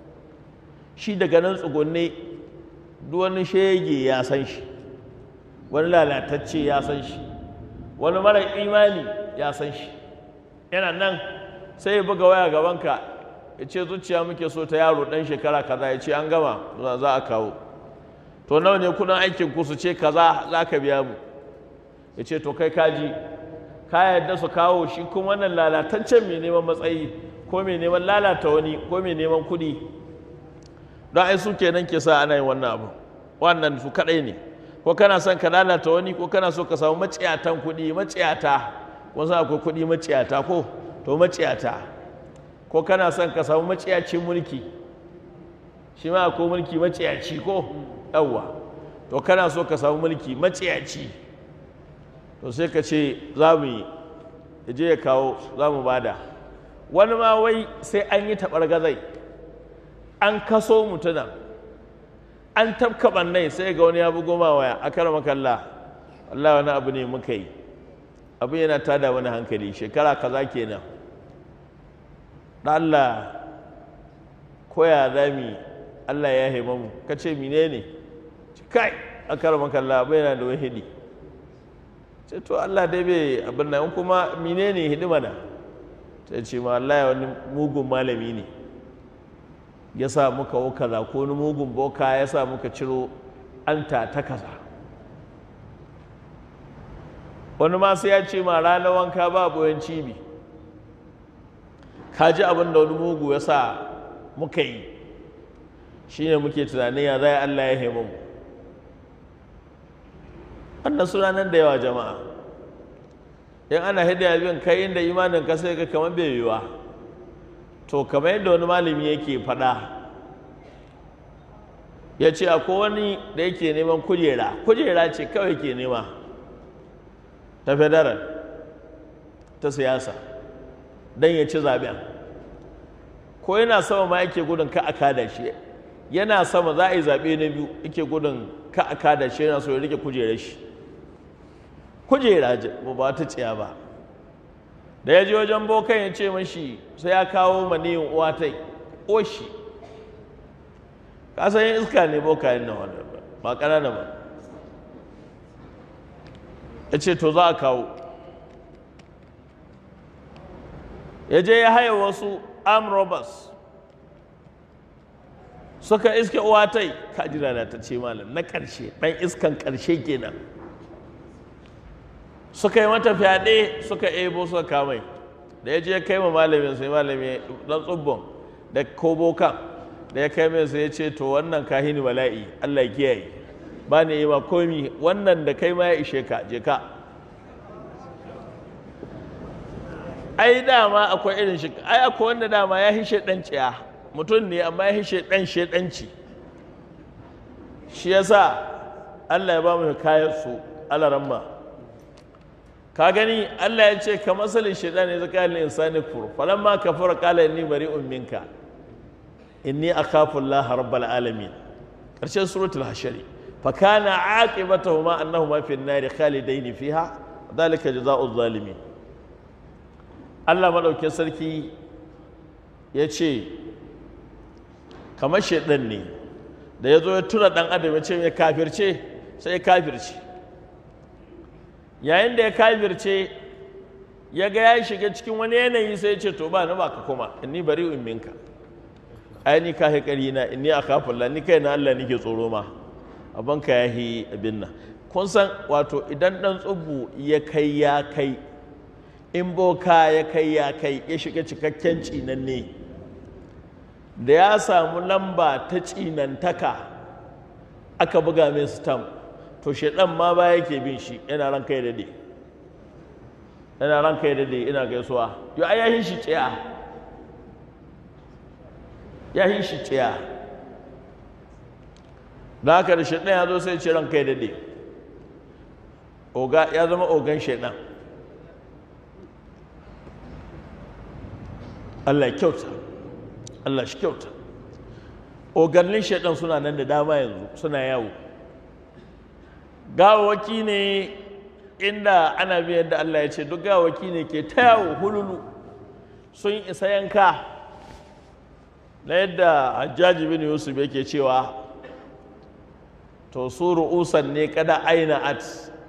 [SPEAKER 1] shi daga nan tsugunne duk wani shege ya san shi wani lalatacce ya san shi wani mara imani ya san shi yana nan sai ya buga waya gabanka ya ce zuciya muke so ta yaro ɗan shekara kaza ya ce an gama za a kawo to nawa ne kudin aikin ku su ce kaza za ka biya mu ya ce to kai kaji ka yadda su kawo shi kuma wannan lalataccen mai neman matsayi ko mai neman lalata wani ko mai neman kuɗi don ai su kenan ke sa ana yin wannan abu wannan su kaɗai ne ko kana son ka lalata wani ko kana so ka samu maciyatan kuɗi maciyata ko san akwai kuɗi maciyata ko to maciyata ko kana son ka samu maciyacin mulki shi ma akwai mulki maciyaci ko yawwa to kana so ka samu mulki maciyaci to sai ka ce za mu yi ya je ya kawo za mu bada wani ma wai sai an yi taɓar gazai an kaso mutunan an tafka ɓannai sai ga wani ya bugo ma waya a kara makalla Allah wani abu ne muka yi abu yana tada wani hankali shekara kaza kenan da Allah koya zami Allah ya haima mu ka ce mine ne kai a kara makalla abu yana da wani hidi ce to Allah dai bai abin nan kuma mine ne hidima da ta ce ma Allah ya wani mugun malami ne ya sa muka wo kaza ko wani mugun boka ya sa muka ciro anta ta kaza wani ma sai ya ce ma ranar wanka ba boyan cibi ka ji abin da wani mugu ya sa muka yi shi ne muke tunanin ya zai Allah ya haimu mu wannan suna nan da yawa jama'a in ana hidaya bin kai inda imanin ka sai ka kamar bai yiwa to kamar yadda wani malami yake faɗa ya ce akwai wani da yake neman kujera kujera ce kawai ke nema ta federal ta siyasa don ya ci zaben ko yana sama ma yake gudun ka a kada shi yana sama za a yi zaɓe na biyu yake gudun ka a kada shi yana so ya rike kujerar shi kujera ba ta tsiya ba da ya je wajen bokan ya ce mashi sai ya kawo maniyin uwa ta oshi kasan yin iska ne bokayen na wanda ba ƙanana ba ya ce to za a kawo ya je ya haya wasu arm robbers suka iske uwatai kajira da ta ce malam na ƙarshe ɗan iskan ƙarshe kenan suka yi mata fyaɗe suka ebo suka kamai da ya je kai ma malamin sai malami ɗan tsubbon da kobokan da ya kai mai sai ya ce to wannan kahini bala'i allah ya kiyaye ba ne yi ma komi wannan da kai ma ya ishe ka je ka ai dama akwai irin shi ai akwai wanda dama ya hishe dan ciya mutum ne amma ya hishe dan shedanci shi yasa Allah ya ba mu kayan su alaramma ka gani Allah ya ce ka masalin shedan ne zaka lil insani kufur falamma kafara qala inni bari'un minka inni akhafu Allah rabbal alamin karshen suratul hashari fa kana aqibatuhuma annahuma fi an-nar khalidain fiha dhalika jazaa'u zalimin Allah maɗaukin sarki ya ce kamar shaidan ne da ya zo ya tura ɗan adam ya ce mai kafirce sai ya kafirce yayin da ya kafirce ya ga ya shiga cikin wani yanayi sai ya ce to ba ni ba ka kuma inni bari in minka ai ni ka haƙari na inni a kafin ni kai na Allah nike tsoro ma abin ka ya yi abin nan kun san wato idan ɗan tsubu ya kai ya kai in boka ya kai ya kai ya shiga cikakken cinanne da ya samu lamba ta cinantaka aka buga mai stamp to shaɗan ma ba yake bin shi yana ran kai dade yana ran kai dade ina gaisuwa yo ai yahin shi tsaya yahin shi tsaya da haka da shaɗan ya zo sai ce ran kai dade oga ya zama ogan shaɗan Allah kyauta Allah shi kyauta ogannin shaidan suna nan da dama yanzu suna yawo gawawaki ne inda ana biyan da Allah ya ce duk gawawaki ne ke ta yawo hululu sun isa yanka na yadda hajjaji bin yusuf yake cewa to su ru'usan ne kada aina at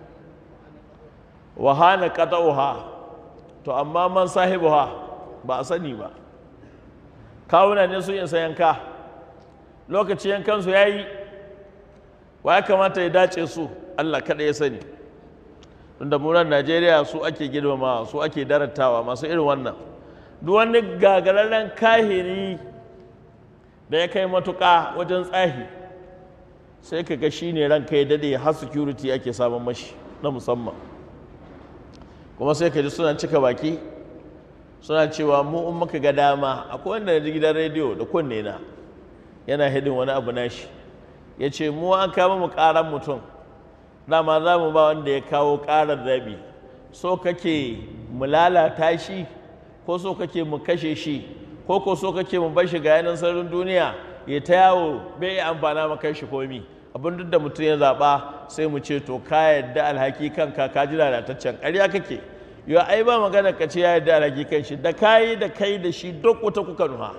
[SPEAKER 1] wa hana qata'uha to amma man sahibuha ba a sani ba kawuna ne sun isa yanka lokaci yankansu ya yi wa ya kamata ya dace su allah kada ya sani tunda munan najeriya su ake girmama su ake daratawa masu irin wannan duk wani gagararren kahiri da ya kai matuƙa wajen tsahi sai ka ga shi ne ranka ya dade har security ake samun mashi na musamman kuma sai ka ji suna cika baki suna cewa mu in muka ga dama akwai wanda na ji gidan rediyo da kunne na yana hidin wani abu nashi ya ce mu an kama mu karan mutum dama za mu ba wanda ya kawo karar rabi so kake mu lalata shi ko so kake mu kashe shi ko ko so kake mu bar shi ga yanan sararin duniya ya ta yawo bai yi amfana ma kai shi komi abin duk da mutum ya zaɓa sai mu ce to ka yadda alhaki kanka ka ji lalataccen ƙarya kake yau ai ba magana ka ce ya yarda alhaki kan shi da kayi da kai da shi duk wuta kuka nuha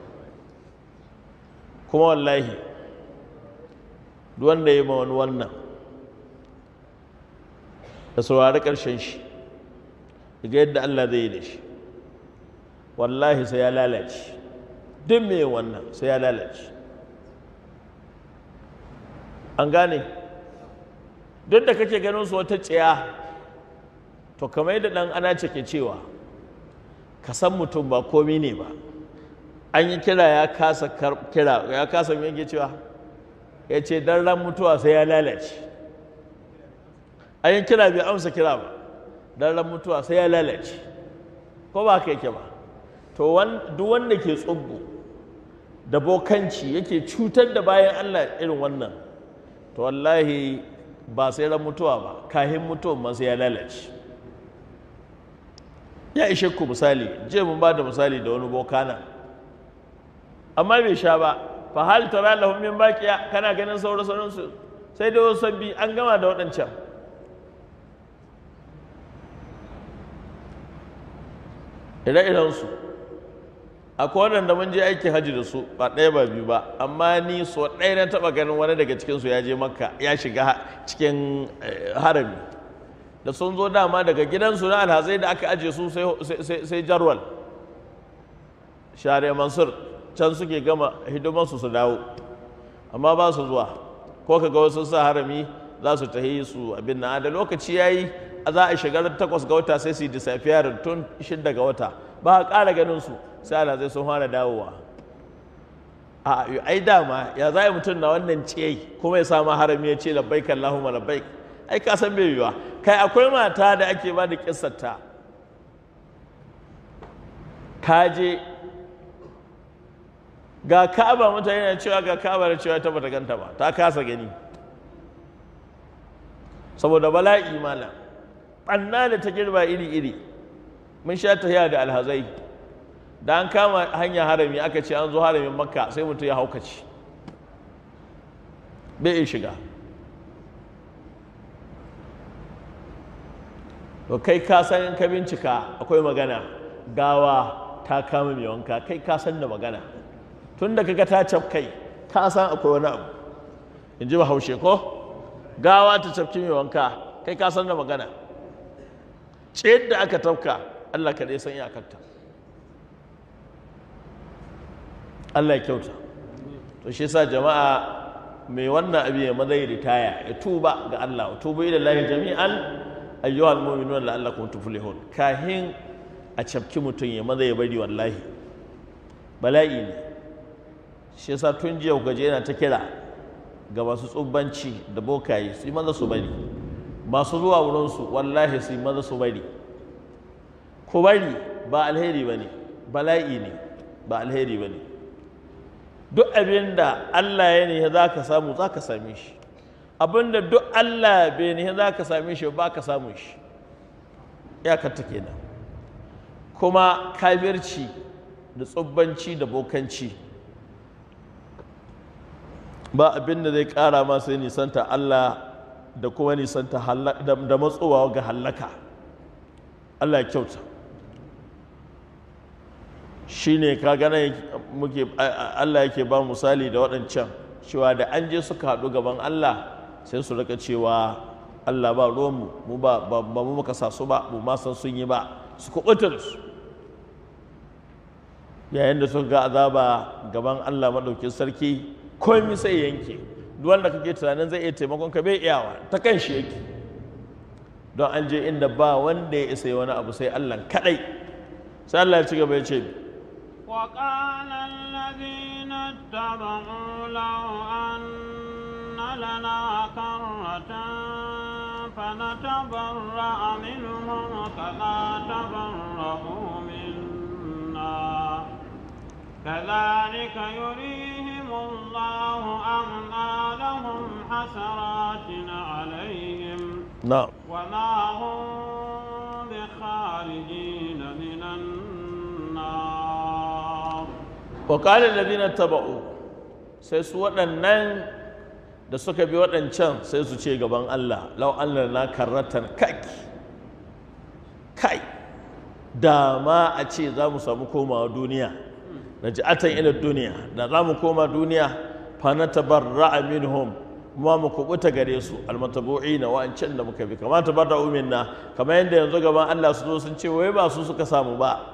[SPEAKER 1] kuma wallahi duk wanda ya ma wani wannan da saurari ƙarshen shi ga yadda Allah zai yi da shi wallahi sai ya lalace duk mai wannan sai ya lalace an gane duk da kake ganin su wata tsiya to kamar yadda ɗan ana ce ke cewa ka san mutum ba komi ne ba an yi kira ya kasa kira ya kasa me yake cewa ya ce dan ran mutuwa sai ya lalace an yi kira bai amsa kira ba dan ran mutuwa sai ya lalace ko ba ka yake ba to duk wanda ke tsubbu da bokanci yake cutar da bayan Allah irin wannan to wallahi ba sai ran mutuwa ba kahin mutuwan ma sai ya lalace ya ishe ku misali je mun ba da misali da wani bokana amma bai sha ba fa hal tara lahum min baqiya kana ganin sauran sauran su sai dai wasu sabbi an gama da waɗancan ire-iren su akwai waɗanda mun je aikin hajji da su ba ɗaya ba biyu ba amma ni so ɗaya na taɓa ganin wani daga cikinsu ya je makka ya shiga cikin harami da sun zo dama daga gidansu na alhazai da aka aje su sai jarwal share mansur can suke gama hidimarsu su dawo amma ba su zuwa ko ka ga wasu sa harami za su tahi su abin na da lokaci ya yi za a shiga takwas ga wata sai su yi disafiyar tun shidda ga wata ba a ƙara ganin su sai alhazai sun fara dawowa a ai dama ya za mutum na wannan ce kuma ya samu harami ya ce labbaik Allahumma labbaik ai ka san bai yiwa kai akwai mata da ake ba da kissarta ka je ga ka'aba mutane na cewa ga ka'aba da cewa ta bata ganta ba ta kasa gani saboda bala'i malam ɓanna da ta girba iri-iri mun sha tahiya da alhazai da an kama hanya harami aka ce an zo haramin makka sai mutum ya haukaci bai iya shiga to kai ka san in ka bincika akwai magana gawa ta kama mai wanka kai ka san da magana tun da kaga ta cafkai ka san akwai wani abu in ji bahaushe ko gawa ta cafki mai wanka kai ka san da magana ce da aka tafka Allah ka dai san iyakarta Allah ya kyauta to shi yasa jama'a mai wannan abin ya mazai ritaya ya tuba ga Allah tuba ila Allah jami'an ayyuhal mu'minun la'allakum tuflihun kahin a cafki mutum ya maza ya bari wallahi bala'i ne shi yasa tun jiya gaje yana ta kira ga masu tsubbanci da bokaye su yi maza su bari masu zuwa wurinsu wallahi su yi maza su bari ku bari ba alheri ba ne bala'i ne ba alheri ba ne duk abin da Allah ya ne za ka samu za ka same shi abin da duk Allah bai ne za ka same shi ba ka samu shi iyakar ta kenan kuma kafirci da tsubbanci da bokanci ba abin da zai kara ma sai nisanta Allah da kuma nisanta da matsowa ga hallaka Allah ya kyauta shi ne kagana muke Allah yake ba misali da waɗancan cewa da an je suka haɗu gaban Allah sai su rika cewa Allah ba ruwanmu mu ba mu muka sa su ba mu ma san sun yi ba su kuɓuta da su yayin da suka ga azaba gaban Allah maɗaukin sarki komai sai yanke duk wanda kake tunanin zai iya taimakon ka bai iyawa ta kan shi yake don an je inda ba wanda ya isa wani abu sai Allah kadai sai Allah ya ci gaba ya ce
[SPEAKER 2] وقال الذين اتبعوا لو أن لنا كرة فنتبرأ منهم كما تبرأوا منا كذلك يريهم الله أعمالهم حسرات عليهم
[SPEAKER 1] na'am
[SPEAKER 2] وما هم بخارجين من النار
[SPEAKER 1] wa qala alladhina taba'u sai su waɗannan da suka bi waɗancan sai su ce gaban Allah law Allah na karratan kai kai da ma a ce za mu samu komawa duniya na ji'atan ila duniya da za mu koma duniya fa na tabarra'a minhum ma mu kubuta gare su almatabu'i na wa'ancan da muka bi kamar tabarra minna kamar yadda yanzu gaban Allah su zo sun ce wai ba su suka samu ba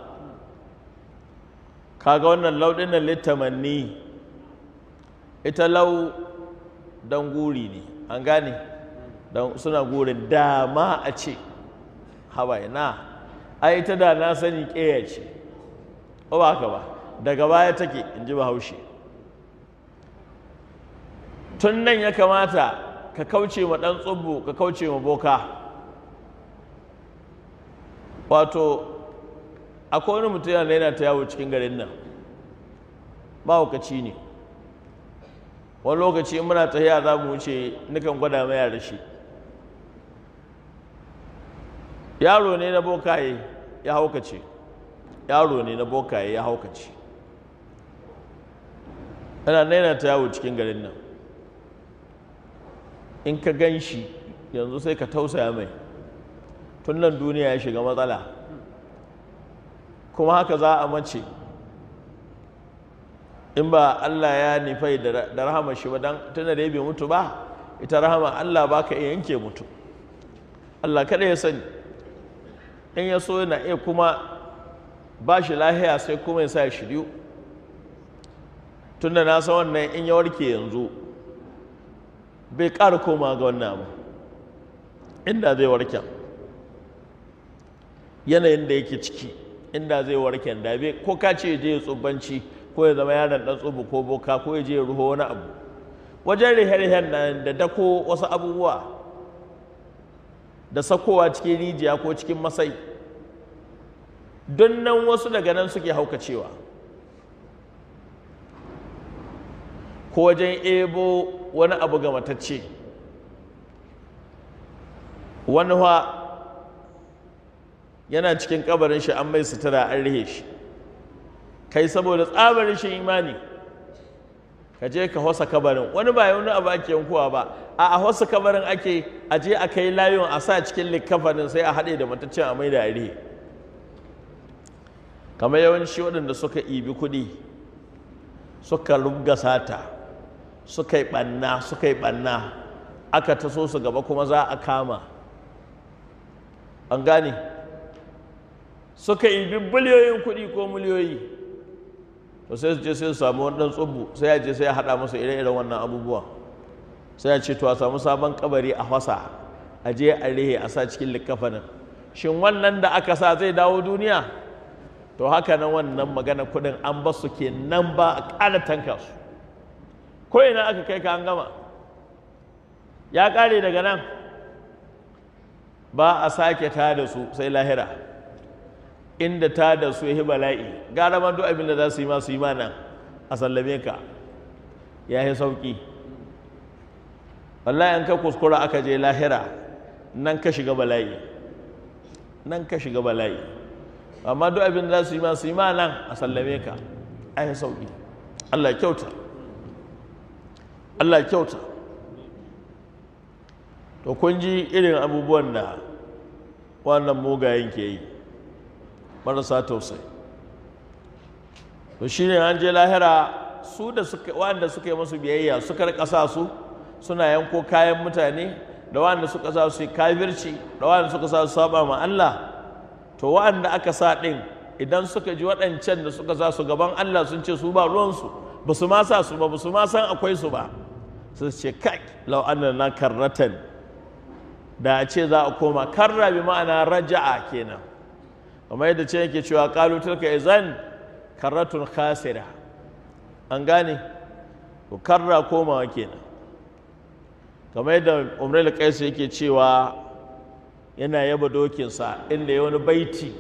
[SPEAKER 1] kaga wannan lauɗin nan littamanni ita lau dan guri ne an gane dan suna gurin dama a ce hawaye na ai ita da na sani ƙeya ce ba ba haka ba daga baya take in ji bahaushe tun nan ya kamata ka kauce ma ɗan tsubbu ka kauce ma boka wato akwai wani mutum yana yana ta yawo cikin garin nan mahaukaci ne wani lokaci in muna tafiya za mu wuce nukan gwada mai da shi yaro ne na bokaye ya haukace yaro ne na bokaye ya haukace yana naina ta yawo cikin garin nan in ka gan shi yanzu sai ka tausaya mai tun nan duniya ya shiga matsala kuma haka za a mace in ba Allah ya nifai da rahama shi ba don tuna da ya bai mutu ba ita rahama Allah ba ka iya yanke mutu Allah kada ya sani in ya so yana iya kuma ba shi lahiya sai kuma ya sa ya shiryu tun da na san wannan in ya warke yanzu bai ƙara koma ga wannan abu inda zai warke yanayin da yake ciki inda zai warke da bai ko ka ce je ya tsubanci ko ya zama yaron dan tsubu ko boka ko ya je ya ruho wani abu wajen rihe-rihen nan da dako wasu abubuwa da sakowa cikin rijiya ko cikin masai don nan wasu daga nan suke haukacewa ko wajen ebo wani abu ga matacce wani wa yana cikin kabarin shi an mai sutura an rihe shi kai saboda tsabarin shi imani ka je ka hosa kabarin wani ba wani abu ake yankuwa ba a a hosa kabarin ake a je a kai layon a sa cikin likafanin sai a haɗe da mataccen a mai da rihe kamar yawanci waɗanda suka ibi kuɗi suka rubga sata suka yi ɓanna suka yi ɓanna aka taso su gaba kuma za a kama an gane suka ibi biliyoyin kuɗi ko miliyoyi to sai su je sai su samu wani ɗan tsubu sai ya je sai ya haɗa masa ire-iren wannan abubuwa sai ya ce to a samu sabon kabari a fasa a je a rihe a sa cikin likafanin shin wannan da aka sa zai dawo duniya to haka nan wannan magana kuɗin an ba su ke nan ba a ƙara tanka su ko ina aka kai ka an gama ya ƙare daga nan ba a sake ta da su sai lahira inda ta da su yi bala'i gara ma duk abin da za su yi ma su yi ma nan a sallame ka ya yi sauƙi wallahi an ka kuskura aka je lahira nan ka shiga bala'i nan ka shiga bala'i amma duk abin da za su yi ma su yi ma nan a sallame ka a yi sauƙi Allah kyauta Allah kyauta to kun ji irin abubuwan da wannan mugayen ke yi marasa tausayi to shi ne an je lahira su da suka wanda suka yi masu biyayya suka rika sa su suna yanko kayan mutane da wanda suka sa su kafirci da wanda suka sa su saba ma Allah to wanda aka sa din idan suka ji waɗancan da suka sa su gaban Allah sun ce su ba ruwansu ba su ma sa su ba ba su ma san akwai su ba su ce kai lau na karratan da a ce za a koma karra bi ma'ana raja'a kenan kamar yadda ce yake cewa kalu tilka izan karratun khasira an gane ko karra komawa kenan kamar yadda umrul qais yake cewa yana yaba dokinsa inda ya wani baiti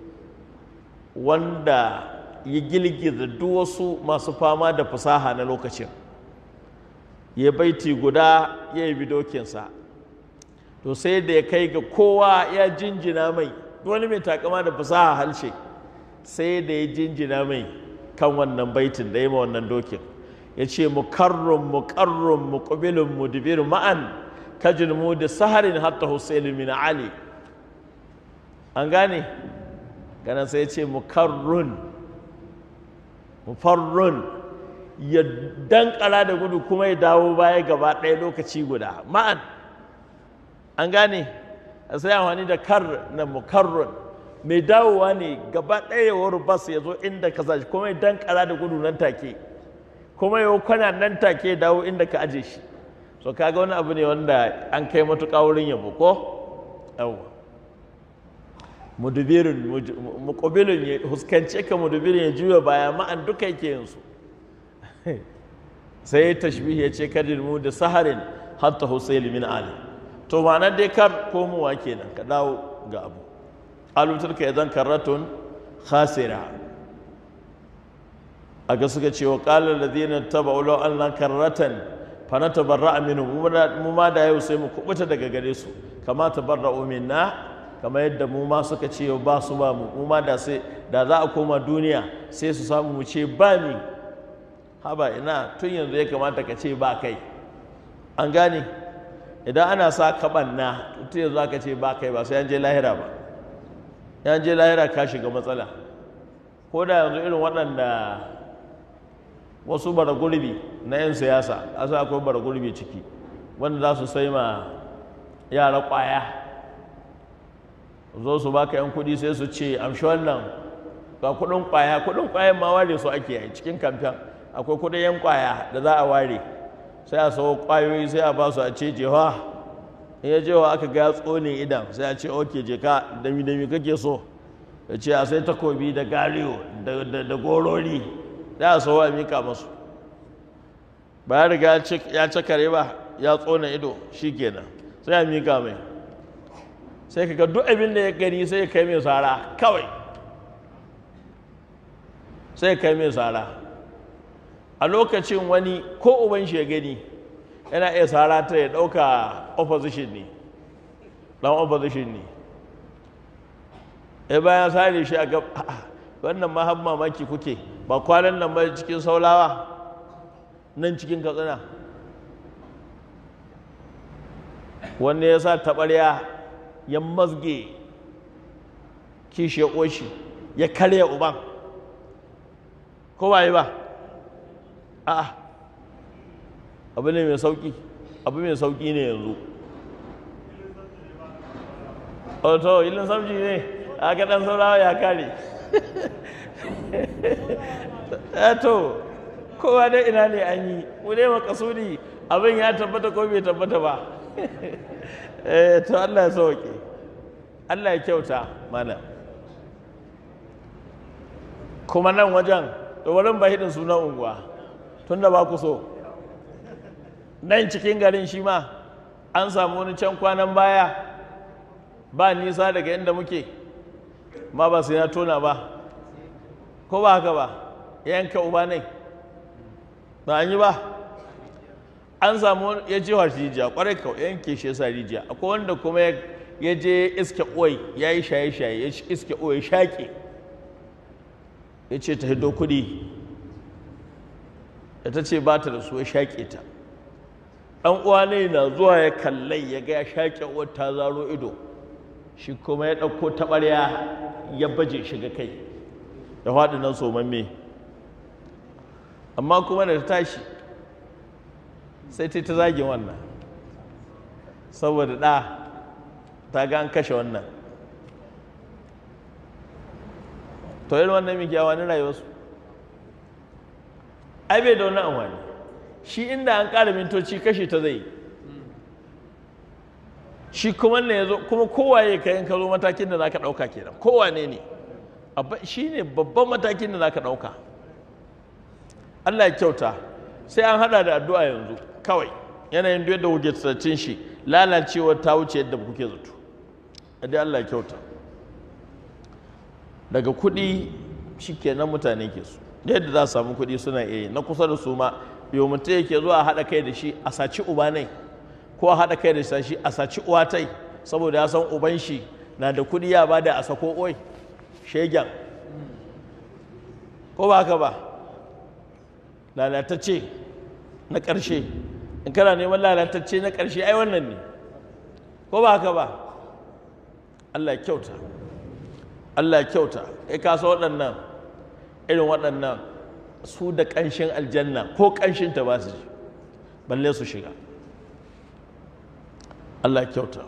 [SPEAKER 1] wanda ya gilgiza duk wasu masu fama da fasaha na lokacin ya baiti guda ya yi dokinsa to sai da ya kai ga kowa ya jinjina mai wani mai takama da fasaha halshe sai da ya jinjina mai kan wannan baitin da ya ma wannan dokin ya ce mukarrun mukarrun muqbilun mudbir ma'an kajin mu da saharin hatta husain min ali an gane ganin sai ya ce mukarrun mufarrun ya dankara da gudu kuma ya dawo baya gaba ɗaya lokaci guda ma'an an gane a sai amfani da kar na mukarrun mai dawowa ne gaba ɗaya wani bas ya zo inda ka sashi kuma ya dankara da gudu nan take kuma ya kwana nan take ya dawo inda ka aje shi so kaga wani abu ne wanda an kai matuƙa wurin yabo ko yawwa mudubirin muƙubilin ya huskance ka mudubirin ya juya baya ma'an duka yake yin su sai ya tashbihi ya ce kadin mu da saharin hatta husaili min ali to ma'anar dai kar komowa kenan ka dawo ga abu qalu tilka idan karratun khasira aga suka ce wa qala alladhina tabau law anna karratan fa natabarra minhum mu ma da yau sai mu kubuta daga gare su kama tabarra'u minna kama yadda mu ma suka ce ba su ba mu mu ma da sai da za a koma duniya sai su samu mu ce ba mi haba ina tun yanzu ya kamata ka ce ba kai an gane idan ana sa kaɓanna tun yanzu aka ce ba kai ba sai an je lahira ba yan je lahira ka shiga matsala ko da yanzu irin waɗanda wasu bara gurbi na 'yan siyasa asa akwai bara gurbi ciki wanda za su sai ma yara ƙwaya zo su baka 'yan kuɗi sai su ce amshi wannan ga kuɗin ƙwaya kuɗin ƙwayan ma ware su ake yi cikin kamfen akwai kuɗin 'yan ƙwaya da za a ware sai a sawo ƙwayoyi sai a ba su a ce jewa in ya jewa aka ga tsone idan sai a ce oke je ka dami dami kake so ya ce a sai takobi da gariyo da gorori za a sawo a mika masu ba ya riga ya cakare ba ya tsone ido shi kenan sai a mika mai sai ka ga duk abin da ya gani sai kai mai sara kawai sai kai mai sara a lokacin wani ko uban shi ya gani yana iya sara ta ya ɗauka opposition ne ɗan opposition ne ya bayan sare shi a gab wannan ma har mamaki kuke ba kwanan nan ba cikin saulawa nan cikin katsina wanda ya sa taɓarya ya mazge kishi ya ƙoshi ya karya uban ko ba yi ba a'a abu ne mai sauƙi abu mai sauƙi ne yanzu to ilin samji ne aka ɗan saurawa ya kare to kowa dai ina ne an yi mu dai makasudi abin ya tabbata ko bai tabbata ba to Allah ya sauke Allah ya kyauta mana kuma nan wajen da wurin ba hidin sunan unguwa tun da ba ku so nan cikin garin shi ma an samu wani can kwanan baya ba nisa daga inda muke ma ba sai na tona ba ko ba haka ba yanka uba ne ba an yi ba an samu ya je wa rijiya kwarai ka yanke shi yasa rijiya akwai wanda kuma ya je iske oi ya yi shaye-shaye ya iske oi ya shaƙe ya ce ta hido kuɗi da ta ce ba ta da su ya shaƙe ta ɗan uwa ne na zuwa ya kallai ya ga ya shaƙe uwar ta zaro ido shi kuma ya ɗauko taɓarya ya baje shi ga kai ya faɗi nan somamme amma kuma da ta tashi sai ta ta zagin wannan saboda ɗa ta ga an kashe wannan to irin wannan mai kyawa ni rayuwarsu ai bai da wani amfani shi inda an ƙara mintoci kashe ta zai shi kuma ne ya zo kuma kowaye ka yin ka zo matakin da za ka ɗauka kenan kowane ne shi ne babban matakin da za ka ɗauka Allah ya kyauta sai an hada da addu'a yanzu kawai yanayin da kuke tsacin shi lalacewar ta wuce yadda kuke zato dai Allah ya kyauta daga kuɗi shi kenan mutane ke su da yadda za su samu kuɗi suna iya yi na kusa da su ma yau mutum yake zuwa a haɗa kai da shi a saci uba ne ko a haɗa kai da shi a saci uwa tai saboda ya san uban shi na da kuɗi ya bada a sako oi shegen ko ba haka ba lalatacce na ƙarshe in kana neman lalatacce na ƙarshe ai wannan ne ko ba haka ba Allah ya kyauta Allah ya kyauta kai ka san waɗannan irin waɗannan su da ƙanshin aljanna ko ƙanshin ta ba su ji balle su shiga Allah ya kyauta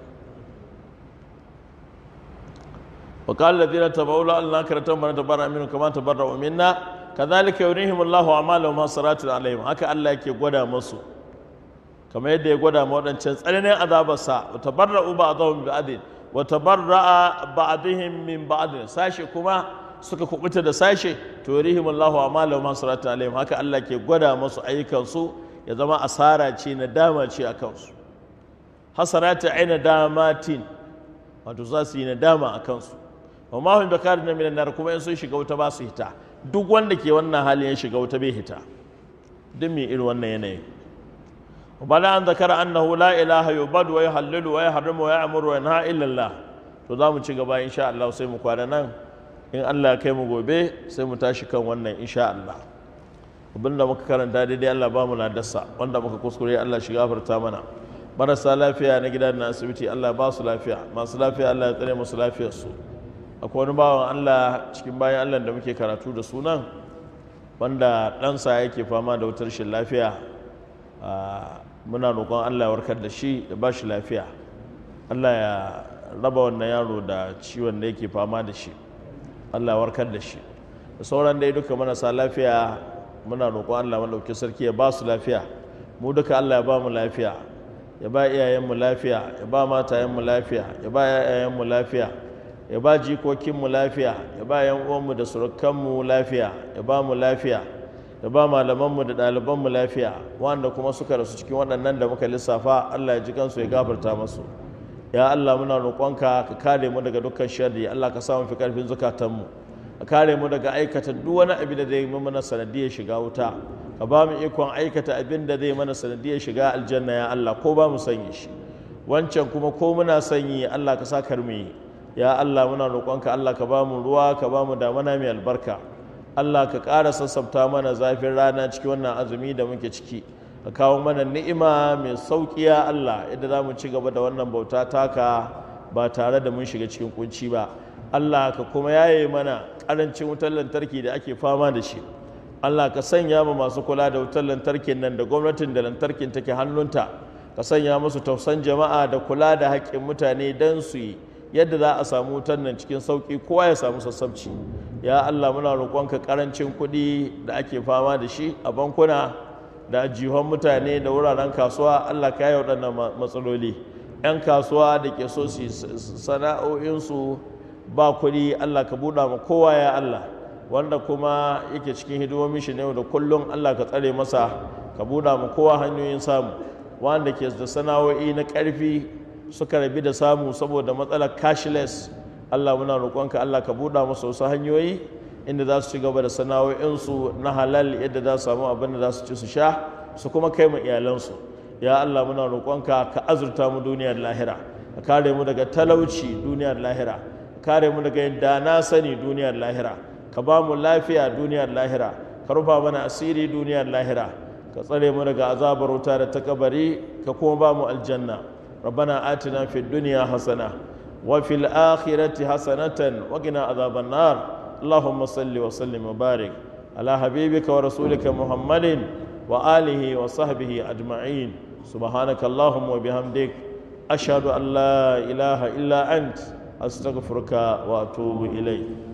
[SPEAKER 1] وقال الذين تبعوا له الله كرتم من تبرأ منهم كما تبرأوا منا كذلك يريهم الله أعمالهم حسرات عليهم haka Allah yake gwada musu kamar yadda ya gwada ma wadancan tsananin azabarsa wa tabarra'u ba'dahum bi'adin wa tabarra'a ba'dihim min ba'd sashe kuma suka kubuta da sashe to yurihim Allahu a'malahum hasarat alaihim haka Allah ke gwada musu ayyukan su ya zama asara ce na dama ce a kansu hasarata aina damatin wato za su yi nadama a kansu wa ma hum bakarin minan nar kuma in sun shiga wuta ba su hita duk wanda ke wannan halin ya shiga wuta bai hita duk mai irin wannan yanayi وبعد أن ذكر أنه لا إله يعبد ويحلل ويحرم ويأمر وينهى إلا الله to za mu ci gaba insha Allah sai mu kwana nan in Allah ya kai mu gobe sai mu tashi kan wannan insha Allah abinda muka karanta daidai Allah ba mu dasa wanda muka kuskure Allah shi gafarta mana marasa lafiya na gidan na asibiti Allah ba su lafiya masu lafiya Allah ya tsare musu lafiyar su akwai wani bawan Allah cikin bayan Allah da muke karatu da sunan wanda ɗansa yake fama da wutar rashin lafiya muna roƙon Allah ya warkar da shi da ba shi lafiya Allah ya raba wannan yaro da ciwon da yake fama da shi Allah ya warkar da shi da sauran dai duka marasa lafiya muna roƙon Allah maɗauki sarki ya ba su lafiya mu duka Allah ya ba mu lafiya ya ba iyayenmu lafiya ya ba matayenmu lafiya ya ba yayayenmu lafiya ya ba jikokinmu lafiya ya ba yan uwanmu da surukanmu lafiya ya ba mu lafiya ya ba malamanmu da ɗalibanmu lafiya wanda kuma suka rasu cikin waɗannan da muka lissafa Allah ya ji kansu ya gafarta masu ya Allah muna roƙonka ka kare mu daga dukkan sharri Allah ka sa mu fi ƙarfin zukatanmu ka kare mu daga aikata duk wani abin da zai mana sanadiyar shiga wuta ka ba mu ikon aikata abin da zai mana sanadiyar shiga aljanna ya Allah ko ba mu sanya shi wancan kuma ko muna sanyi Allah ka sa kar mu yi ya Allah muna roƙonka Allah ka ba mu ruwa ka ba mu damana mai albarka Allah ka ƙara sassafta mana zafin rana cikin wannan azumi da muke ciki ka kawo mana ni'ima mai sauƙi ya Allah yadda za mu ci gaba da wannan bauta taka ba tare da mun shiga cikin kunci ba Allah ka kuma yaye mana ƙarancin wutar lantarki da ake fama da shi Allah ka sanya mu masu kula da wutar lantarkin nan da gwamnatin da lantarkin take hannunta ka sanya musu tausan jama'a da kula da haƙƙin mutane don su yi yadda za a samu wutar nan cikin sauƙi kowa ya samu sassabci ya Allah muna roƙonka ƙarancin kuɗi da ake fama da shi a bankuna da jihon mutane da wuraren kasuwa Allah ka yi waɗannan matsaloli 'yan kasuwa da ke so su sana'o'insu ba kuɗi Allah ka buɗa ma kowa ya Allah wanda kuma yake cikin hidimomin shi ne da kullum Allah ka tsare masa ka buɗa ma kowa hanyoyin samu wanda ke da sana'o'i na ƙarfi suka rabi da samu saboda matsalar cashless Allah muna roƙonka Allah ka buɗa musu wasu hanyoyi inda za su ci gaba da sana'o'insu na halal yadda za su samu abin da za su ci su sha su kuma kai mu iyalansu ya Allah muna roƙonka ka azurta mu duniyar lahira ka kare mu daga talauci duniyar lahira ka kare mu daga yadda na sani duniyar lahira ka ba mu lafiya duniyar lahira ka rufa mana asiri duniyar lahira ka tsare mu daga azabar wuta da ta kabari ka kuma ba mu aljanna ربنا آتنا في الدنيا حسنة وفي الآخرة حسنة وقنا عذاب النار اللهم صل وسلم وبارك على حبيبك ورسولك محمد وآله وصحبه أجمعين سبحانك اللهم وبحمدك أشهد أن لا إله إلا أنت أستغفرك وأتوب إليك